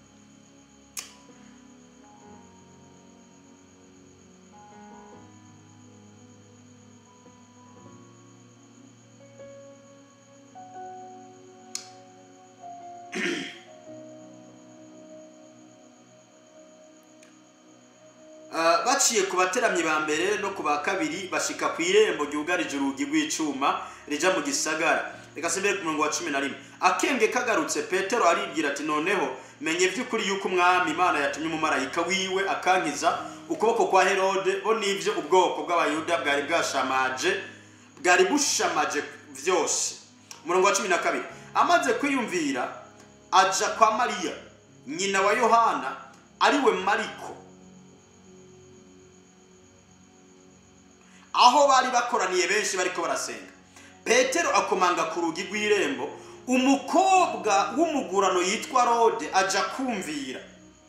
Ah, baciye ku bateramyi ba mbere no ku ba kabiri bashika ku irembo ryugarije urugi rw'icuma rija mu gisagara reka simbere ku murongo wa cumi na rimwe akenge kagarutse petero aribwira ati noneho menye by'ukuri yuko umwami imana yatumye umumarayika wiwe akankiza ukuboko kwa herode bo n'ivyo ubwoko bw'abayuda bwari bwashamaje bwari bushamaje vyose umurongo wa cumi na kabiri amaze kwiyumvira aja kwa mariya nyina wa yohana ariwe mariko aho bari bakoraniye benshi bariko barasenga petero akomanga ku rugi rw'irembo umukobwa w'umugurano yitwa rode aja kumvira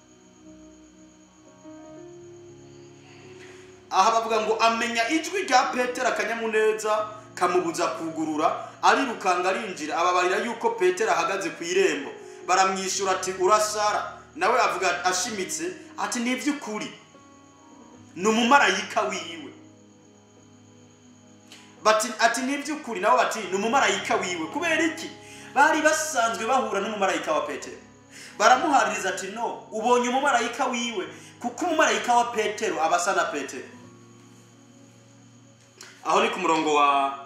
aha bavuga ngo amenya ijwi rya petero akanyamuneza kamubuza kugurura arirukanga arinjira ababarira yuko petero ahagaze ku irembo baramwishyura ati urasara nawe avuga ashimitse ati ni iby'ukuri ni umumarayika wiwe bati ati ni iby'ukuri nabo bati ni umumarayika wiwe kubera iki bari basanzwe bahura n'umumarayika wa petero baramuhaririza ati no ubonye umumarayika wiwe kuko umumarayika wa petero aba asa na petero aho ni ku murongo wa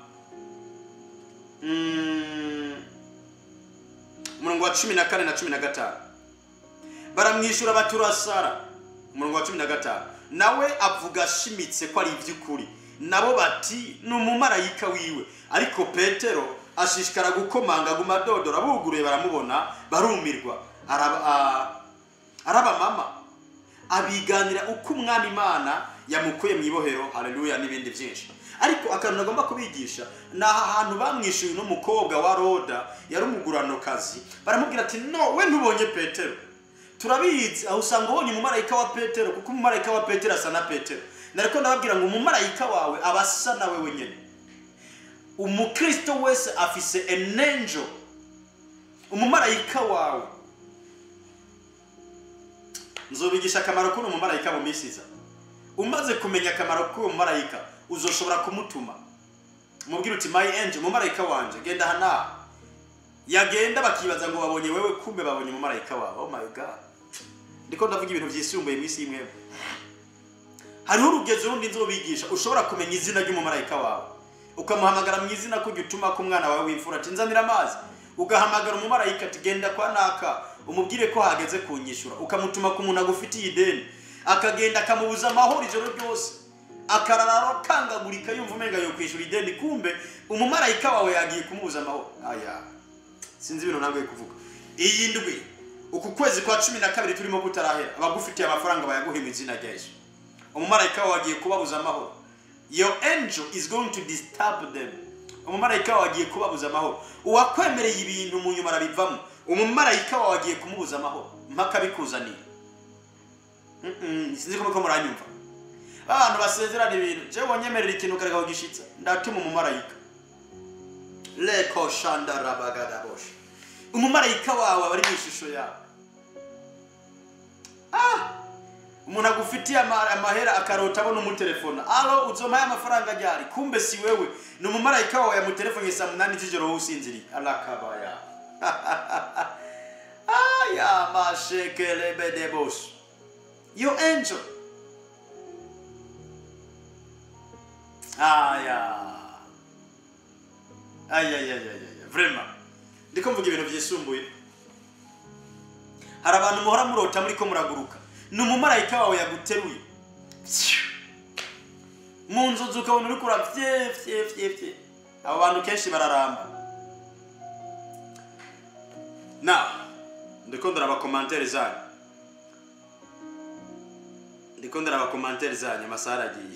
mm, umurongo wa cumi na kane na cumi na gatanu baramwishyura bati urasara umurongo wa cumi na gatanu nawe avuga ashimitse ko ari iby'ukuri nabo bati ni umumarayika wiwe ariko petero ashishikara gukomanga aguma adodora buguruye baramubona barumirwa araba- a- arabamama abiganira uko umwami imana yamukuye mu ibohero haleluya n'ibindi byinshi ariko akantu nagomba kubigisha ni aha hantu bamwishyuye uno mukobwa wa roda yari umuguranokazi baramubwira ati no we ntubonye petero turabizi aho usanga ubonye umumarayika wa petero kuko umumarayika wa petero asa na petero nariko ndababwira ngo umumarayika wawe aba asa nawe wenyine umukristo wese afise an angel umumarayika wawe nzobigisha akamaro k'uno mumarayika mu minsi iza umaze kumenya akamaro k'uwo mumarayika uzoshobora kumutuma mubwira uti my angel umumarayika wanje genda aha n'aha yagenda bakibaza ngo babonye wewe kumbe babonye umumarayika wawe oh my god ndiko ndavuga ibintu byisumbuye mu isi y'imwe hariho urugezi rundi nzobigisha ushobora kumenya izina ry'umumarayika wawe ukamuhamagara mu izina ko ujya utuma ko umwana wawe w'imfura ati nzanira amazi ugahamagara umumarayika ati genda kwa naka umubwire ko hageze kunyishyura ukamutuma ku muntu agufitiye ideni akagenda akamubuza amahoro ijoro ryose akarara akangagurika yumva umenga yo kwishyura ideni kumbe umumarayika wawe yagiye kumubuza amahoro aya sinzi ibintu ntabwo kuvuga iyi ndwi uku kwezi kwa cumi na kabiri turimo kutarahera abagufitiye amafaranga bayaguhe mu izina rya yesu umumarayika wawe agiye kubabuza amahoro your angel is going to disturb them umumarayika wawe agiye kubabuza amahoro uwakwemereye ibintu mu nyuma arabivamo umumarayika wawe agiye kumubuza amahoro mpaka bikuzaniye Mm-mm, sinzi ko muko muranyumva abantu basezerana ibintu jewe wonyemerera ikintu ukareka kugishitsa ndatuma umumarayika leko shandarabagadabosh umumarayika wawe aba ari mu ishusho yawe ah umuntu agufitiye ama- amahera akarota abona umutelefona alo uzomaye amafaranga ryari kumbe si wewe ni umumarayika wawe yamutelefone saa munani z'ijoro wowe usinziriye arakabaya aya mashekelebedebos your angel aya ayayayaya vrema ndiko mvuga ibintu byisumbuye hari abantu muhora murota muri ko muraguruka ni umumarayika wawe yaguteruye mu nzozi ukabona uri kura fye fye fye fye abo bantu kenshi bararamba na ndiko ndaraba komantere zanyu ndiko ndaraba komantere zanyu amasaha aragiye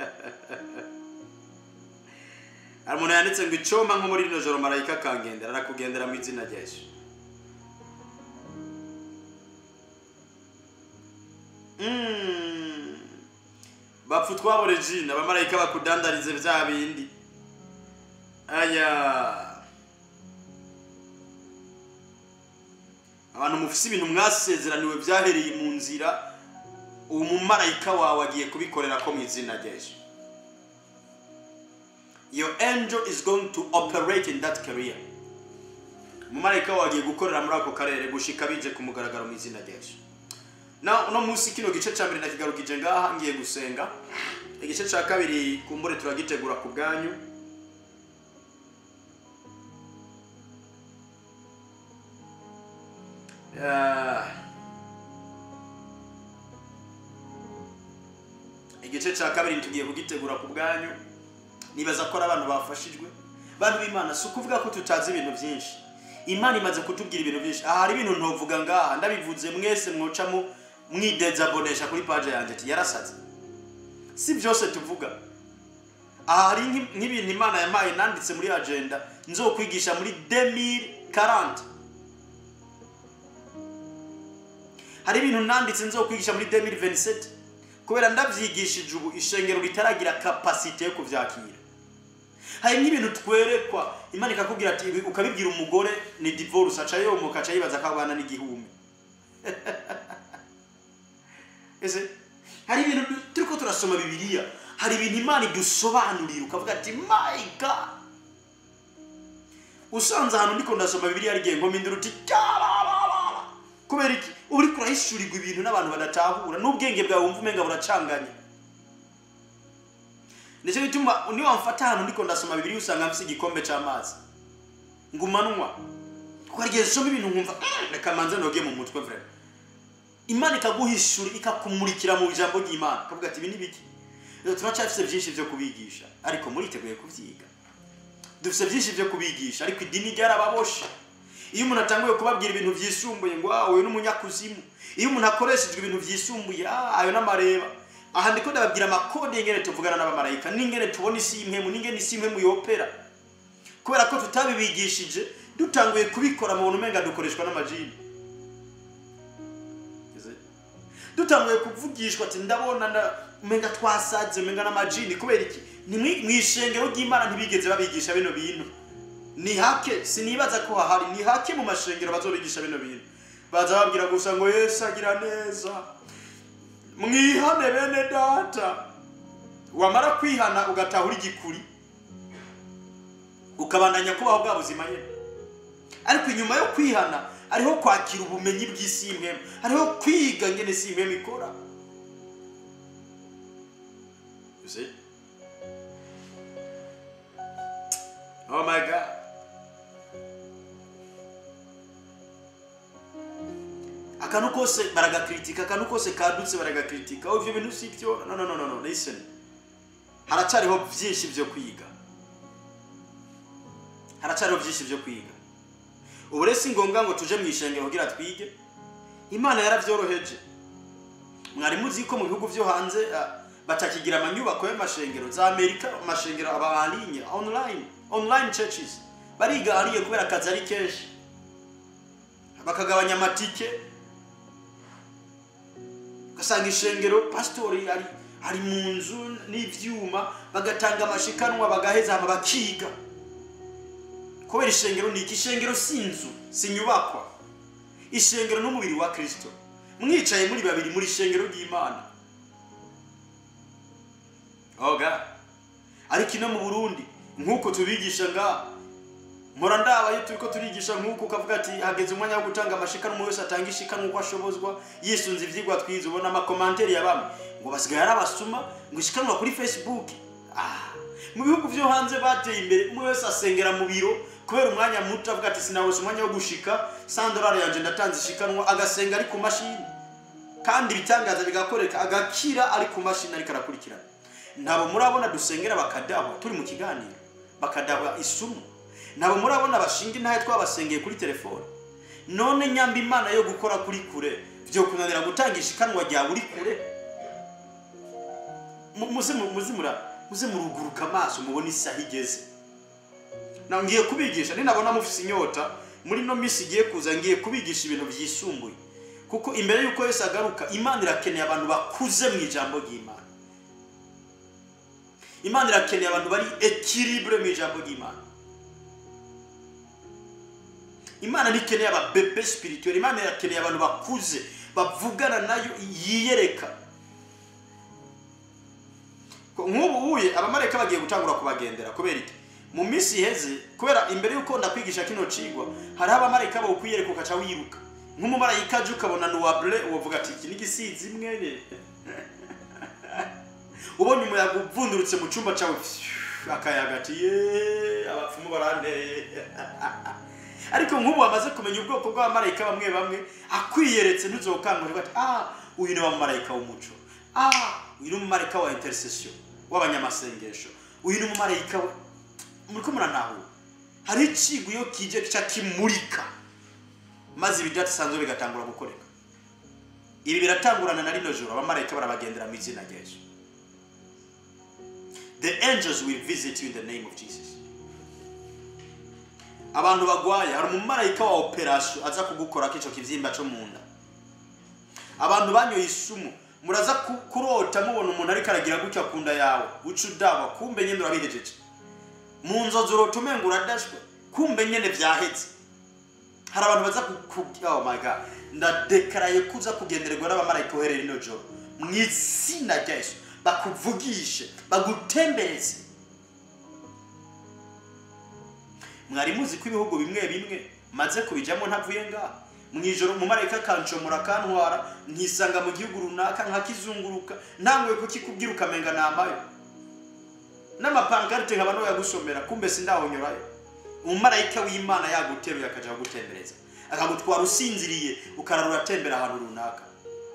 hari umuntu yanditse ngo icoma nko muri rino joro marayika akangendera arakugendera mu izina rya yesu Mm. bapfa utwabore jina abamarayika bakudandarize bya bindi aya abantu mufise ibintu mwasezeraniwe byahereye mu nzira uwo mumarayika wawe agiye kubikorera ko mu izina rya yesu your angel is going to operate in that career umumarayika wawe agiye gukorera muri ako karere gushika bije ku mugaragaro mu izina rya yesu na uno munsi kino gice cya mbere nakigarukije ngaha ngiye gusenga igice cya kabiri kumbure turagitegura ku bwanyu Ah. igice cya kabiri tugiye kugitegura ku bwanyu nibaza ko ari abantu bafashijwe bantu b'imana si ukuvuga ko tutazi ibintu byinshi imana imaze kutubwira ibintu byinshi aha hari ibintu ntovuga ngaha ndabivuze mwese mwocamo mwidezabonesha kuri paje yanjye ati yarasaze si byose tuvuga aha hari nk'i- nk'ibintu imana yampaye nanditse muri agenda nzokwigisha muri 2040 hari ibintu nanditse nzokwigisha muri 2027 kubera ndabyigishije ubu ishengero ritaragira kapasite yo kubyakira hari n'ibintu twerekwa imana ikakubwira ati ibi ukabibwira umugore ni divorce aca yomoka aca yibaza ko abana n'igihumbi ese hari ibintu turiko turasoma bibiliya hari ibintu imana idusobanurira ukavuga ati my god usanze ahantu ndiko ndasoma bibiliya rigiye ngo mpindura uti "Cyararara." kubera iki uba uriko urahishurirwa ibintu n'abantu badatahura n'ubwenge bwawe wumva umenga buracanganya nicyo gituma niyo wamfata ahantu ndiko ndasoma bibiliya usanga mfise igikombe c'amazi ngumanwa kuko hari igihe zisoma ibintu nkumva "Mm, reka manze noge mu mutwe vrema imana ikaguhishura ikakumurikira mu ijambo ry'imana ukavuga ati ibi ni biki rero turacyafise byinshi byo kubigisha ariko muriteguye kubyiga dufite byinshi byo kubigisha ariko idini ryarababoshe iyo umuntu atanguye kubabwira ibintu byisumbuye ngo ah uyu ni umunyakuzimu iyo umuntu akoreshejwe ibintu byisumbuye ah ayo n'amareba aha ndiko ndababwira amakode y'ingene tuvugana n'abamarayika n'ingene tubona isi y'impemu n'ingene isi y'impemu yopera kubera ko tutabibigishije dutanguye kubikora mu buntu umenga dukoreshwa n'amajini Ese? dutanguye kuvugishwa ati ndabona nda- umenga twasaze umenga n'amajini kubera iki ni mwi- mw'ishengero ry'imana ntibigeze babigisha bino bintu ni hake sinibaza ko hahari ni hake mu mashengero bazobigisha bino bintu baza babwira gusa ngo yesu agira neza mwihane bene data wamara kwihana ugatahura igikuri ukabandanya kubaho bwa buzima nyine ariko inyuma yo kwihana hariho kwakira ubumenyi bw'isi y'impemu hariho kwiga ngene isi y'impemu ikora You see? Oh my God. akantu kose baragakritika akantu kose kadutse baragakritika oh ibyo bintu si byo no no no no no listen haracyariho byinshi byo kwiga haracyariho byinshi byo kwiga ubu rero si ngombwa ngo tuje mu ishengero kugira twige imana yarabyoroheje mwari muzi ko mu bihugu byo hanze ah, batakigira amanyubako y'amashengero za amerika amashengero aba alinye online online churches bariga hariye kubera akazi ari kenshi bakagabanya amatike ugasanga ishengero pasitori ari ari mu nzu n'ibyuma bagatanga amashikanwa bagaheza hama bakiga kubera ishengero ni iki ishengero si inzu si inyubakwa ishengero n'umubiri wa kirisito mwicaye muri babiri muri ishengero ry'imana oga ariko ino mu burundi nk'uko tubigisha ngaha mpora ndabaye turi ko turigisha nk'uko ukavuga ati hageze umwanya wo gutanga amashikanwa umuntu wese atanga ishikanwa uko ashobozwa yisunze ibyigwa twize ubona amakomanteri ya bamwe ngo basigaye ari abasuma ngo ishikanwa kuri facebook ah mu bihugu byo hanze bateye imbere umwe wese asengera mu biro kubera umwanya muto avuga ati sinabose umwanya wo gushika sandorari yanjye ndatanze ishikanwa agasenga ari ku mashini kandi ibitangaza bigakoreka agakira ari ku mashini ariko arakurikirana ntabo murabona dusengera bakadahwa turi mu kiganiro bakadahwa isumu ntabo murabona bashinga intahe twabasengeye kuri telefone none nyamba imana yo gukora kuri kure byo kunanira gutanga ishikanwa rya buri kure Mu- muze mu- muze mura muze muruguruka amaso mubone isaha igeze na ngiye kubigisha ninabona mufise inyota muri no minsi igiye kuza ngiye kubigisha ibintu byisumbuye kuko imbere y'uko Yesu agaruka imana irakeneye abantu bakuze mu ijambo ry'imana imana irakeneye abantu bari ekiribure mu ijambo ry'imana imana ntikeneye ababebe spirituel imana irakeneye abantu bakuze bavugana nayo yiyereka Ko nk'ubu uye abamarayika bagiye gutangura kubagendera kubera iki mu minsi iheze kubera imbere y'uko ndakwigisha kino cigwa hariho abamarayika bawukwiyereka ukaca wiruka nk'umumarayika aje ukabona nuwabure uwavuga ati iki ni igisizi mwene ubonye umuyaga uvundurutse mu cyumba cyawe akayaga ati ye abapfumu baranteye ariko nk'ubu wamaze kumenya ubwoko bw'abamarayika bamwe bamwe akwiyeretse ntuzokangurira ati ah uyu ni wa mumarayika w'umuco ah uyu ni umumarayika wa intercession w'abanyamasengesho uyu ni umumarayika we muriko muranahura hari icigo iyo kije kica kimurika maze ibidasanzwe bigatangura gukoreka ibi biratangurana na rino joro abamarayika barabagendera mu izina rya yesu the angels will visit you in the name of jesus abantu bagwaye hari umumarayika wa operasiyo aza kugukora k'ico kivyimba co mu nda abantu banyoye isumu muraza ku- kurota mubona umuntu ariko aragira gutya ku nda yawe uca udaba kumbe nyene urabihejeje mu nzozi urota umenga uradashwe kumbe nyene vyaheze hari abantu baza ku- ku- oh my god ndadekaraye kuza kugendererwa n'abamarayika uhereye rino joro mu izina rya yesu bakuvugishe bagutembereze mwari muzi ko ibihugu bimwe bimwe maze kubijyamo ntavuye ngaha mu ijoro mu marayika akancomora akantwara nkisanga mu gihugu runaka nkakizunguruka ntanguye kukikubwira ukamenga namayo n'amapankarite nkaba no yagusomera kumbe sindahonyorayo umumarayika w'imana yaguteruye akajya kugutembereza akagutwara usinziriye ukarara uratembera ahantu runaka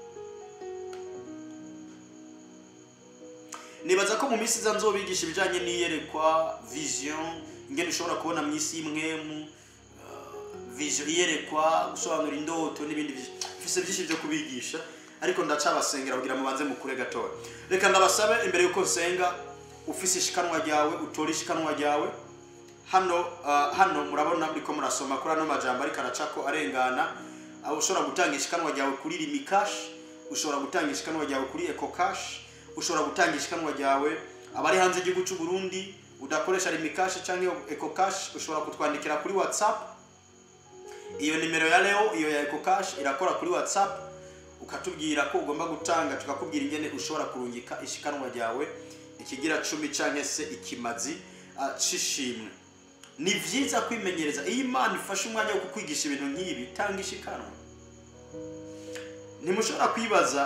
nibaza ko mu minsi iza nzobigisha ibijyanye n'iyerekwa vision ingene ushobora kubona mu isi y'imwemu vision iyerekwa gusobanura indoto n'ibindi mfise byinshi byo kubigisha ariko ndacabasengera kugira mubanze mukure gatoya reka ndabasabe imbere yuko nsenga ufise ishikanwa ryawe utora ishikanwa ryawe hano uh, hano murabona muriko murasoma kuri ano majambo ariko aracako arengana aho ushobora gutanga ishikanwa ryawe kuri rimikash ushobora gutanga ishikanwa ryawe kuri ecocash ushobora gutanga ishikanwa ryawe abari hanze y'igihugu cy'u Burundi udakoresha rimikash cyangwa ecocash ushobora kutwandikira kuri whatsapp iyo nimero ya leo iyo ya ecocash irakora kuri whatsapp ukatubwira ko ugomba gutanga tukakubwira ingene ushobora kurungika ishikanwa ryawe ikigira cumi cyangwa se ikimazi uh, c'ishimwe ni vyiza kwimenyereza iyo imana ifashe umwanya wo kukwigisha ibintu nk'ibi tanga ishikanwa ntimushobora kwibaza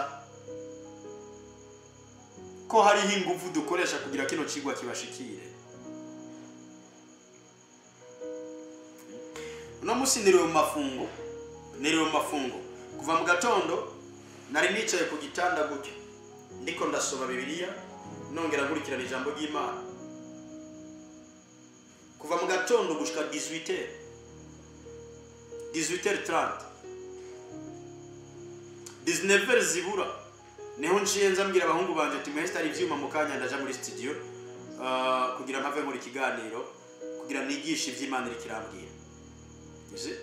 ko hariho ingufu dukoresha kugira kino kigwa kibashikire uno munsi niriwe mu mafungo niriwe mu mafungo kuva mu gatondo nari nicaye ku gitanda gutyo ndiko ndasoma bibiliya nongera nkurikirana ijambo ry'imana kuva mu gatondo gushika 18 18h30 19h zibura niho nciye nza mbwira abahungu banje ati mwese hari ivyuma mu kanya ndaja muri studio uh, kugira mpave muri kiganiro kugira nigishe ivy'imana iri kirambwira uzi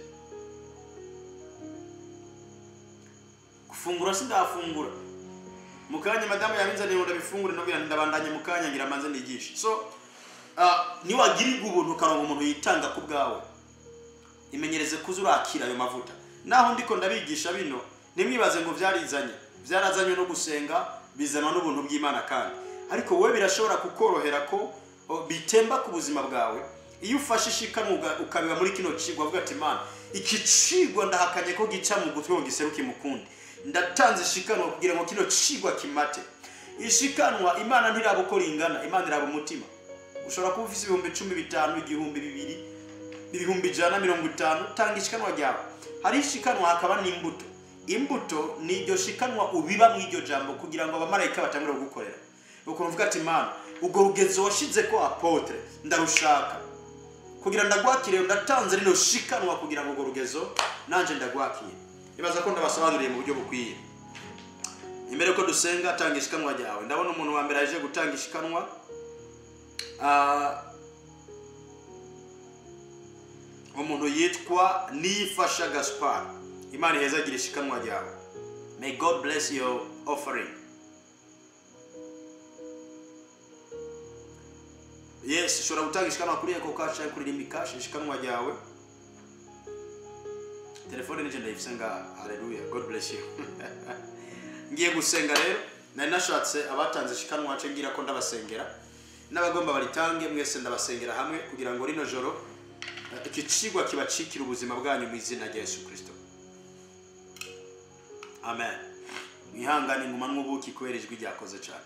gufungura sindafungura mu kanya madamu yabinzaniye ngo ndabifungure nabwira ndabandanye mu kanya ngira manze nigishe so uh, niwagirirwa ubuntu ukaronka umuntu yitanga ku bwawe imenyereze kuza urakira ayo mavuta naho ndiko ndabigisha bino nimwibaze ngo vyarizanye vyarazanywe no gusenga bizanwa n'ubuntu bw'imana kandi ariko wowe birashobora kukorohera ko o, bitemba ku buzima bwawe iyo ufashe ishikanwa ukabiba muri kino cigwa avuga ati mana iki cigwa ndahakanye ko gica mu gutwi ngo giseruke mukundi ndatanze ishikanwa kugira ngo kino cigwa kimate ishikanwa imana ntiraba uko ringana imana iraba umutima ushobora kuba ufise ibihumbi cumi bitanu igihumbi bibiri ibihumbi ijana mirongo itanu tanga ishikanwa ryawe hari ishikanwa hakaba n'imbuto imbuto ni iryo shikanwa ubiba mu iryo jambo kugira ngo abamarayika batangure kugukorera ukuntu uvuga ati mana ubwo rugezo washize ko apotre ndarushaka kugira ndagwakire ndatanze rino shikanwa kugira ngo urwo rugezo nanje ndagwakire ibaza ko ndabasobanuriye mu buryo bukwiye imbere ko dusenga tanga ishikanwa ryawe ndabona umuntu wa mbere aje gutanga ishikanwa Ah, umuntu yitwa nifasha gaspar imana iheza agira ishikanwa ryawe may god bless your offering yes ushobora gutanga ishikanwa kuri eko kashi cyangwa kuri rimi kashi ishikanwa ryawe telefone nije ndayifise nga haleluya god bless you ngiye gusenga rero nari nashatse abatanze ishikanwa nce ngira ko ndabasengera n'abagomba baritange mwese ndabasengera hamwe kugira ngo rino joro eh, iki cigwa kibacikira ubuzima bwanyu mu izina rya yesu kirisito amen mwihangane nguma n'ubuki kubera ijwi ryakoze cyane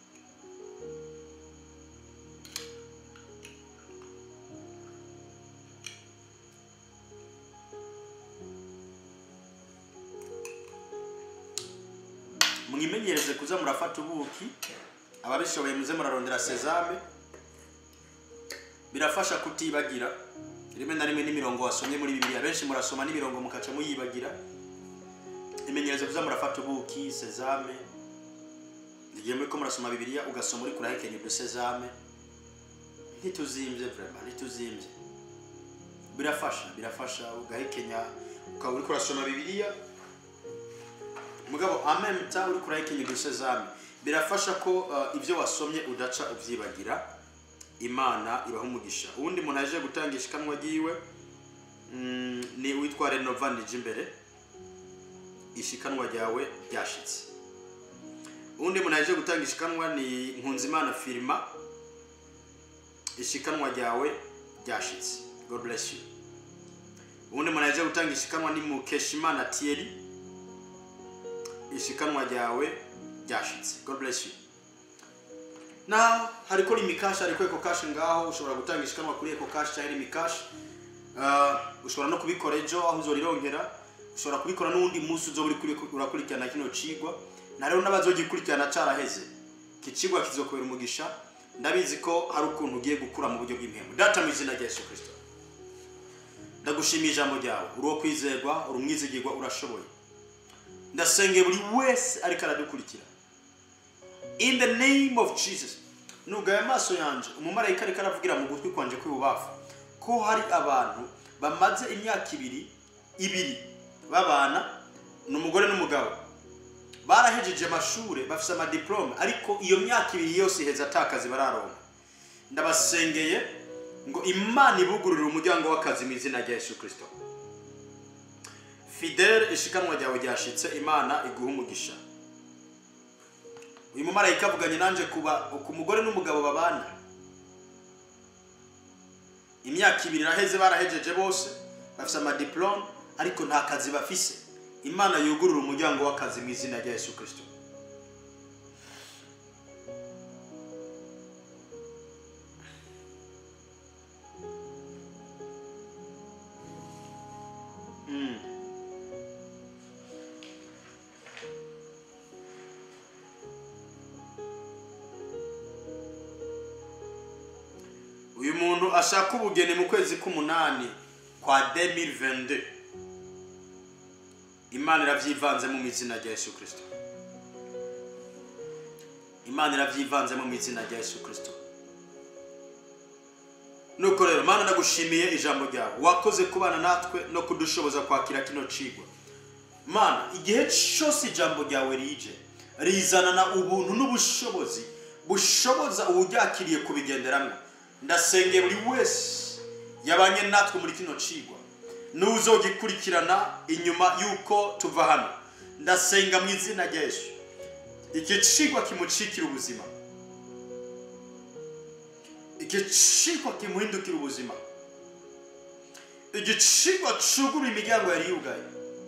mwimenyereze kuza murafata ubuki ababishoboye muze murarondera sezame birafasha kutibagira rimwe na rimwe n'imirongo wasomye muri bibiliya benshi murasoma n'imirongo mukaca muyibagira imenyereze kuza murafata ubuki sezame igihe muri ko murasoma bibiliya ugasoma uri kurahekenya udu sezame ntituzimbye vraiment ntituzimbye birafasha birafasha ugahekenya ukaba uri kurasoma bibiliya mugabo amemta uri kurahekenya udu sezame birafasha ko uh, ibyo wasomye udaca ubyibagira imana ibaha umugisha uwundi muntu aje gutanga ishikanwa ryiwe mm, ni witwa renova nije imbere ishikanwa ryawe ryashitse uwundi muntu yaje gutanga ishikanwa ni nkunzimana firima ishikanwa ryawe ryashitse god bless you uwundi muntu yaje gutanga ishikanwa ni mukeshimana thierry ishikanwa ryawe ryashitse god bless you na hariko limikashi hariko eko kashi ngaho ushobora gutanga ishikanwa kuri eko kashi cyangwa limikashi uh, ushobora no kubikora ejo aho uzorironkera ushobora kubikora n'uwundi munsi uzoba uri kuri- urakurikirana kino cigwa na rero n'abazogikurikirana caraheze iki cigwa kizokubera umugisha ndabizi ko hari ukuntu ugiye gukura mu buryo bw'impemu data mu izina rya yesu kirisito ndagushimiye ijambo ryawe uri uwo kwizerwa uri umwizigirwa urashoboye ndasengeye buri wese ariko aradukurikira in the name of jesus nugaye amaso yanje umumarayika ariko aravugira mu gutwi kwanje kw'ibubafu ko hari abantu bamaze imyaka ibiri ibiri babana ni umugore n'umugabo barahejeje amashuri bafite amadiplome ariko iyo myaka ibiri yose iheze atakazi bararonka ndabasengeye ngo imana ibugururire umuryango w'akazi mu izina rya yesu kirisito fidele ishikanwa ryawe ryashitse imana iguha umugisha uyu mumarayika avuganye nanjye kuba ku mugore n'umugabo babana imyaka ibiri iraheze barahejeje bose bafite amadiplome ariko nta kazi bafise imana yugurura umuryango w'akazi mu izina rya yesu kirisito Mm. uyu muntu ashaka ubugeni mu kwezi k'umunani kwa 2022 imana iravyivanzemo mu izina rya yesu kirisito imana iravyivanzemo mu izina rya yesu kirisito nuko rero mana ndagushimiye ijambo ryawe wakoze kubana natwe no kudushoboza kwakira kino cigwa mana igihe cyose ijambo ryawe rije rizanana ubuntu n'ubushobozi bushoboza uwuryakiriye kubigenderamo ndasengeye buri wese yabanye natwe muri kino cigwa n'uzogikurikirana inyuma y'uko tuva hano ndasenga mu izina rya yesu iki cigwa kimucikira ubuzima iki cigwa kimuhindukira ubuzima iki cigwa cugura imiryango yari yugaye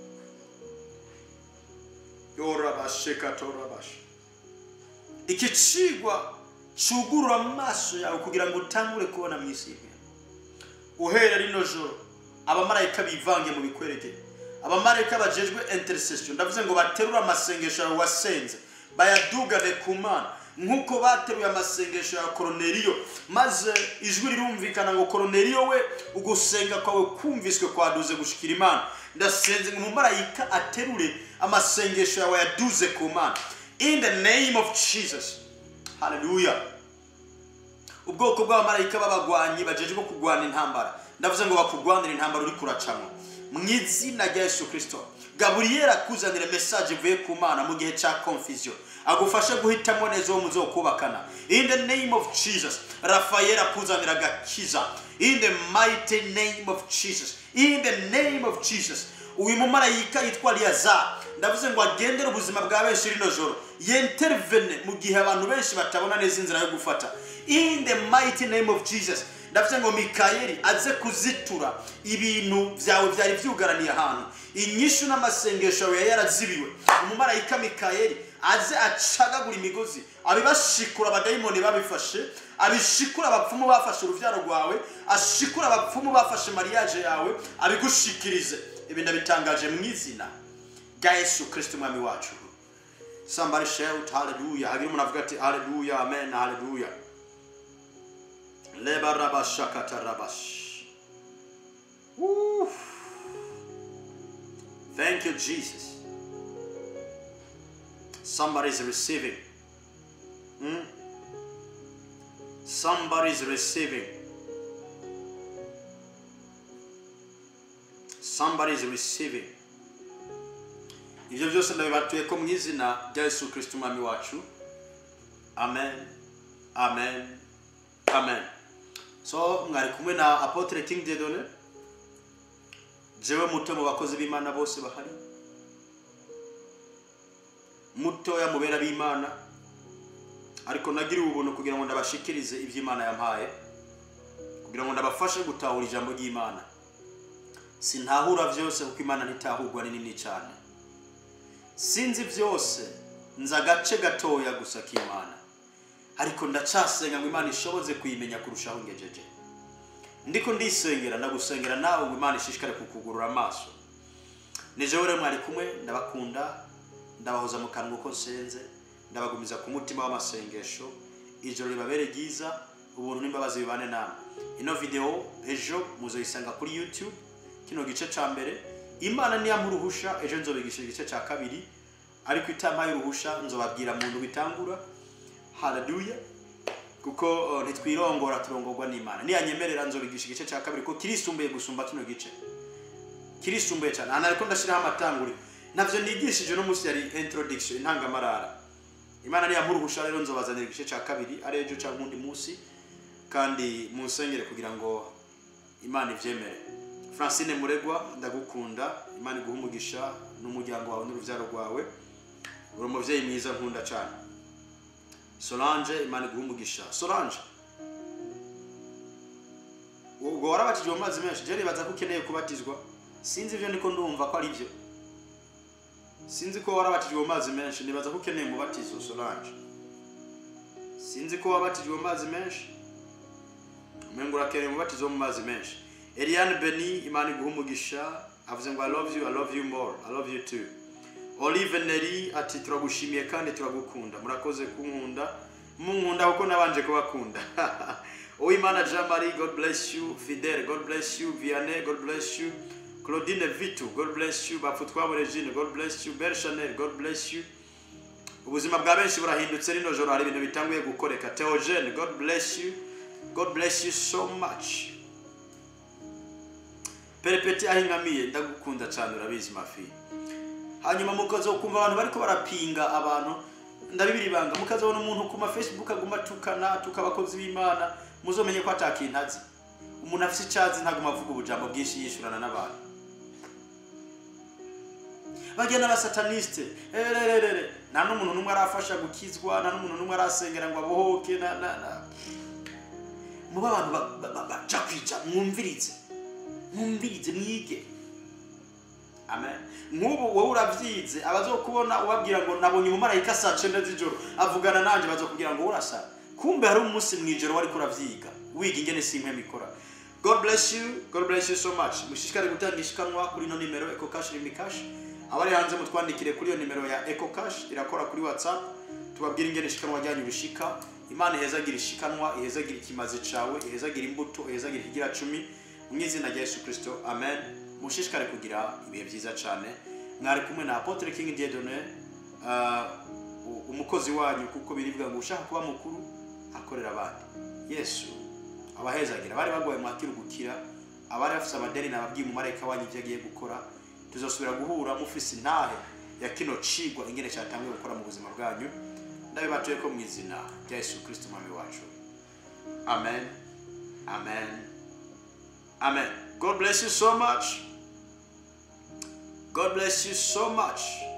yorabashe katorabashe iki cigwa cugurura amaso yawe kugira ngo utangure kubona mu isi y'imwe uhera rino joro abamarayika bivange mu bikwerekeye abamarayika bajejwe intercession ndavuze ngo baterure amasengesho yawe wasenze bayadugane ku mana nk'uko bateruye amasengesho ya koroneriyo maze ijwi rirumvikana ngo koroneriyo we ugusenga kwawe kumviswe kwaduze gushikira imana ndasenze ngo umumarayika aterure amasengesho yawe yaduze ku mana in the name of jesus haleluya ubwoko bw'abamarayika b'abagwanyi bajejwe kurwana intambara ndavuze ngo bakugwanire intambara uri kuracamo mu izina rya yesu kirisito gaburiyeli akuzanire mesaje ivuye ku mana mu gihe cya confusion agufashe guhitamo neza uwo muzokubakana in the name of jesus rafayeli akuzanira agakiza in the mighty name of jesus in the name of jesus uyu mumarayika yitwa liyazari ndavuze ngo agendere ubuzima bwa benshi rino joro yentervene mu gihe abantu benshi batabona neza inzira yo gufata in the mighty name of jesus ndavuze ngo mikayeli aze kuzitura ibintu byawe byari byugaraniye ahantu inyishu n'amasengesho yawe yari yarazibiwe umumarayika mikayeli aze acagagura imigozi abibashikura abadayimoni babifashe abishikura abapfumu bafashe urubyaro rwawe ashikura abapfumu bafashe mariage yawe abigushikirize ibi ndabitangaje mu izina rya yesu kirisito umwami wacu somebody shout hallelujah hagira umuntu avuga ati hallelujah amen hallelujah leba rabashakata rabash Woo. thank you jesus somebody is receiving Hmm? somebody is receiving somebody is receiving ibyo byose ndabibatuye ko mu izina rya yesu kirisito umwami wacu amen amen amen so mwari kumwe na apotre king dedone jewe muto mu bakozi b'imana bose bahari mutoya mubera b'imana ariko nagiriwe ubuntu kugira ngo ndabashikirize iby'imana yampaye kugira ngo ndabafashe gutahura ijambo ry'imana sintahura byose kuko imana ntitahurwa ni nini cyane sinzi byose nzi agace gatoya gusa k'imana ariko ndacasenga ngo imana ishoboze kuyimenya kurushaho ngejeje ndiko ndisengera ndagusengera nawe ngo imana ishishikare kukugurura amaso nijewe rero mwari kumwe ndabakunda ndabahoza mu kanwa uko nsenze ndabagumiza ku mutima w'amasengesho ijoro ribabere ryiza ubuntu n'imbabazi bibane namwe ino video ejo muzoyisanga kuri youtube kino gice ca mbere imana niyampa uruhusha ejo nzobigisha igice ca kabiri ariko itampaye uruhusha nzobabwira mu ndwi bitangura haleluya kuko uh, ntitwirongora turongorwa n'imana niyanyemerera nzobigisha igice cya kabiri ko kirisumbuye gusumba kino gice kirisumbuye cyane hano ariko ndashyiraho amatanguri navyo nigishije no munsi yari introduction intangamarara imana niyampa uruhusha rero nzobazanira igice cya kabiri ari ejo cyangwa undi munsi kandi munsengere kugira ngo imana ivyemere francine muregwa ndagukunda imana iguha umugisha n'umuryango wawe n'uruvyaro rwawe uri umuvyeyi mwiza nkunda cyane solange imana iguha umugisha solange ubwo warabatijwe mu mazi menshi je nibaza ko ukeneye kubatizwa sinzi ivyo ndiko ndumva ko ari byo sinzi ko warabatijwe mu mazi menshi nibaza ko ukeneye umubatizo solange sinzi ko wabatijwe mu mazi menshi umengo urakeneye umubatizo wo mu mazi menshi eliane beni imana iguha umugisha avuze ngo i love you i love you more i love you too olive neri ati turagushimiye kandi turagukunda murakoze kunkunda munkunda kuko nabanje kubakunda uwimana jean marie god bless you fidel god bless you vianney god bless you claudine vitu god bless you bapfutwabo regine god bless you bel chanel god bless you ubuzima bwa benshi burahindutse rino joro hari ibintu bitanguye gukoreka theogene god bless you god bless you so much perepeti aho ingamiye ndagukunda cyane urabizi mafi hanyuma mukaza kumva abantu bariko barapinga abantu ndabibiri ibanga mukazabona umuntu ku ma facebook aguma tukana tuka abakozi b'imana muzomenye ko atakintu azi umuntu afite icyazi ntaguma avuga ubujambo bwinshi yishurana n'abantu bagenda abasataniste erererere nta n'umuntu n'umwe arafasha gukizwa nta n'umuntu n'umwe arasengera ngo abohoke na na na muba abantu ba- ba- ba- baja kwija mwumvirize mwumvirize mwige amen nk'ubu wowe uravyize abazokubona ubabwira ngo nabonye umumarayika saa cenda z'ijoro avugana nanje bazokubwira ngo urasa kumbe hari umunsi mw'ijoro wariko uravyiga wiga ingene simpwe mikora god bless you god bless you so much mushishikare gutanga ishikanwa kuri ino nimero eco cash rimbi cash abari hanze mutwandikire kuri iyo nimero ya eco cash irakora kuri whatsapp tubabwire ingene ishikanwa ryanyu bishika imana ihezagira ishikanwa ihezagira ikimazi cawe ihezagira imbuto ihezagira ikigira cumi mu izina rya yesu kristo amen mushishikare kugira ibihe byiza cyane mwari kumwe na apotre king diedone uh, umukozi wanyu kuko biribwa ngo ushaka kuba mukuru akorera abandi yesu abahezagira bari bagoye mwakira gukira abari bafite amadeni nababwiye umumarayika wanyu ibyo agiye gukora tuzosubira guhura mufise intahe ya kino cigwa ingene cyatangiye gukora mu buzima bwanyu ndabibatuye ko mu izina rya yesu kristo umwami wacu amen amen amen god bless you so much god bless you so much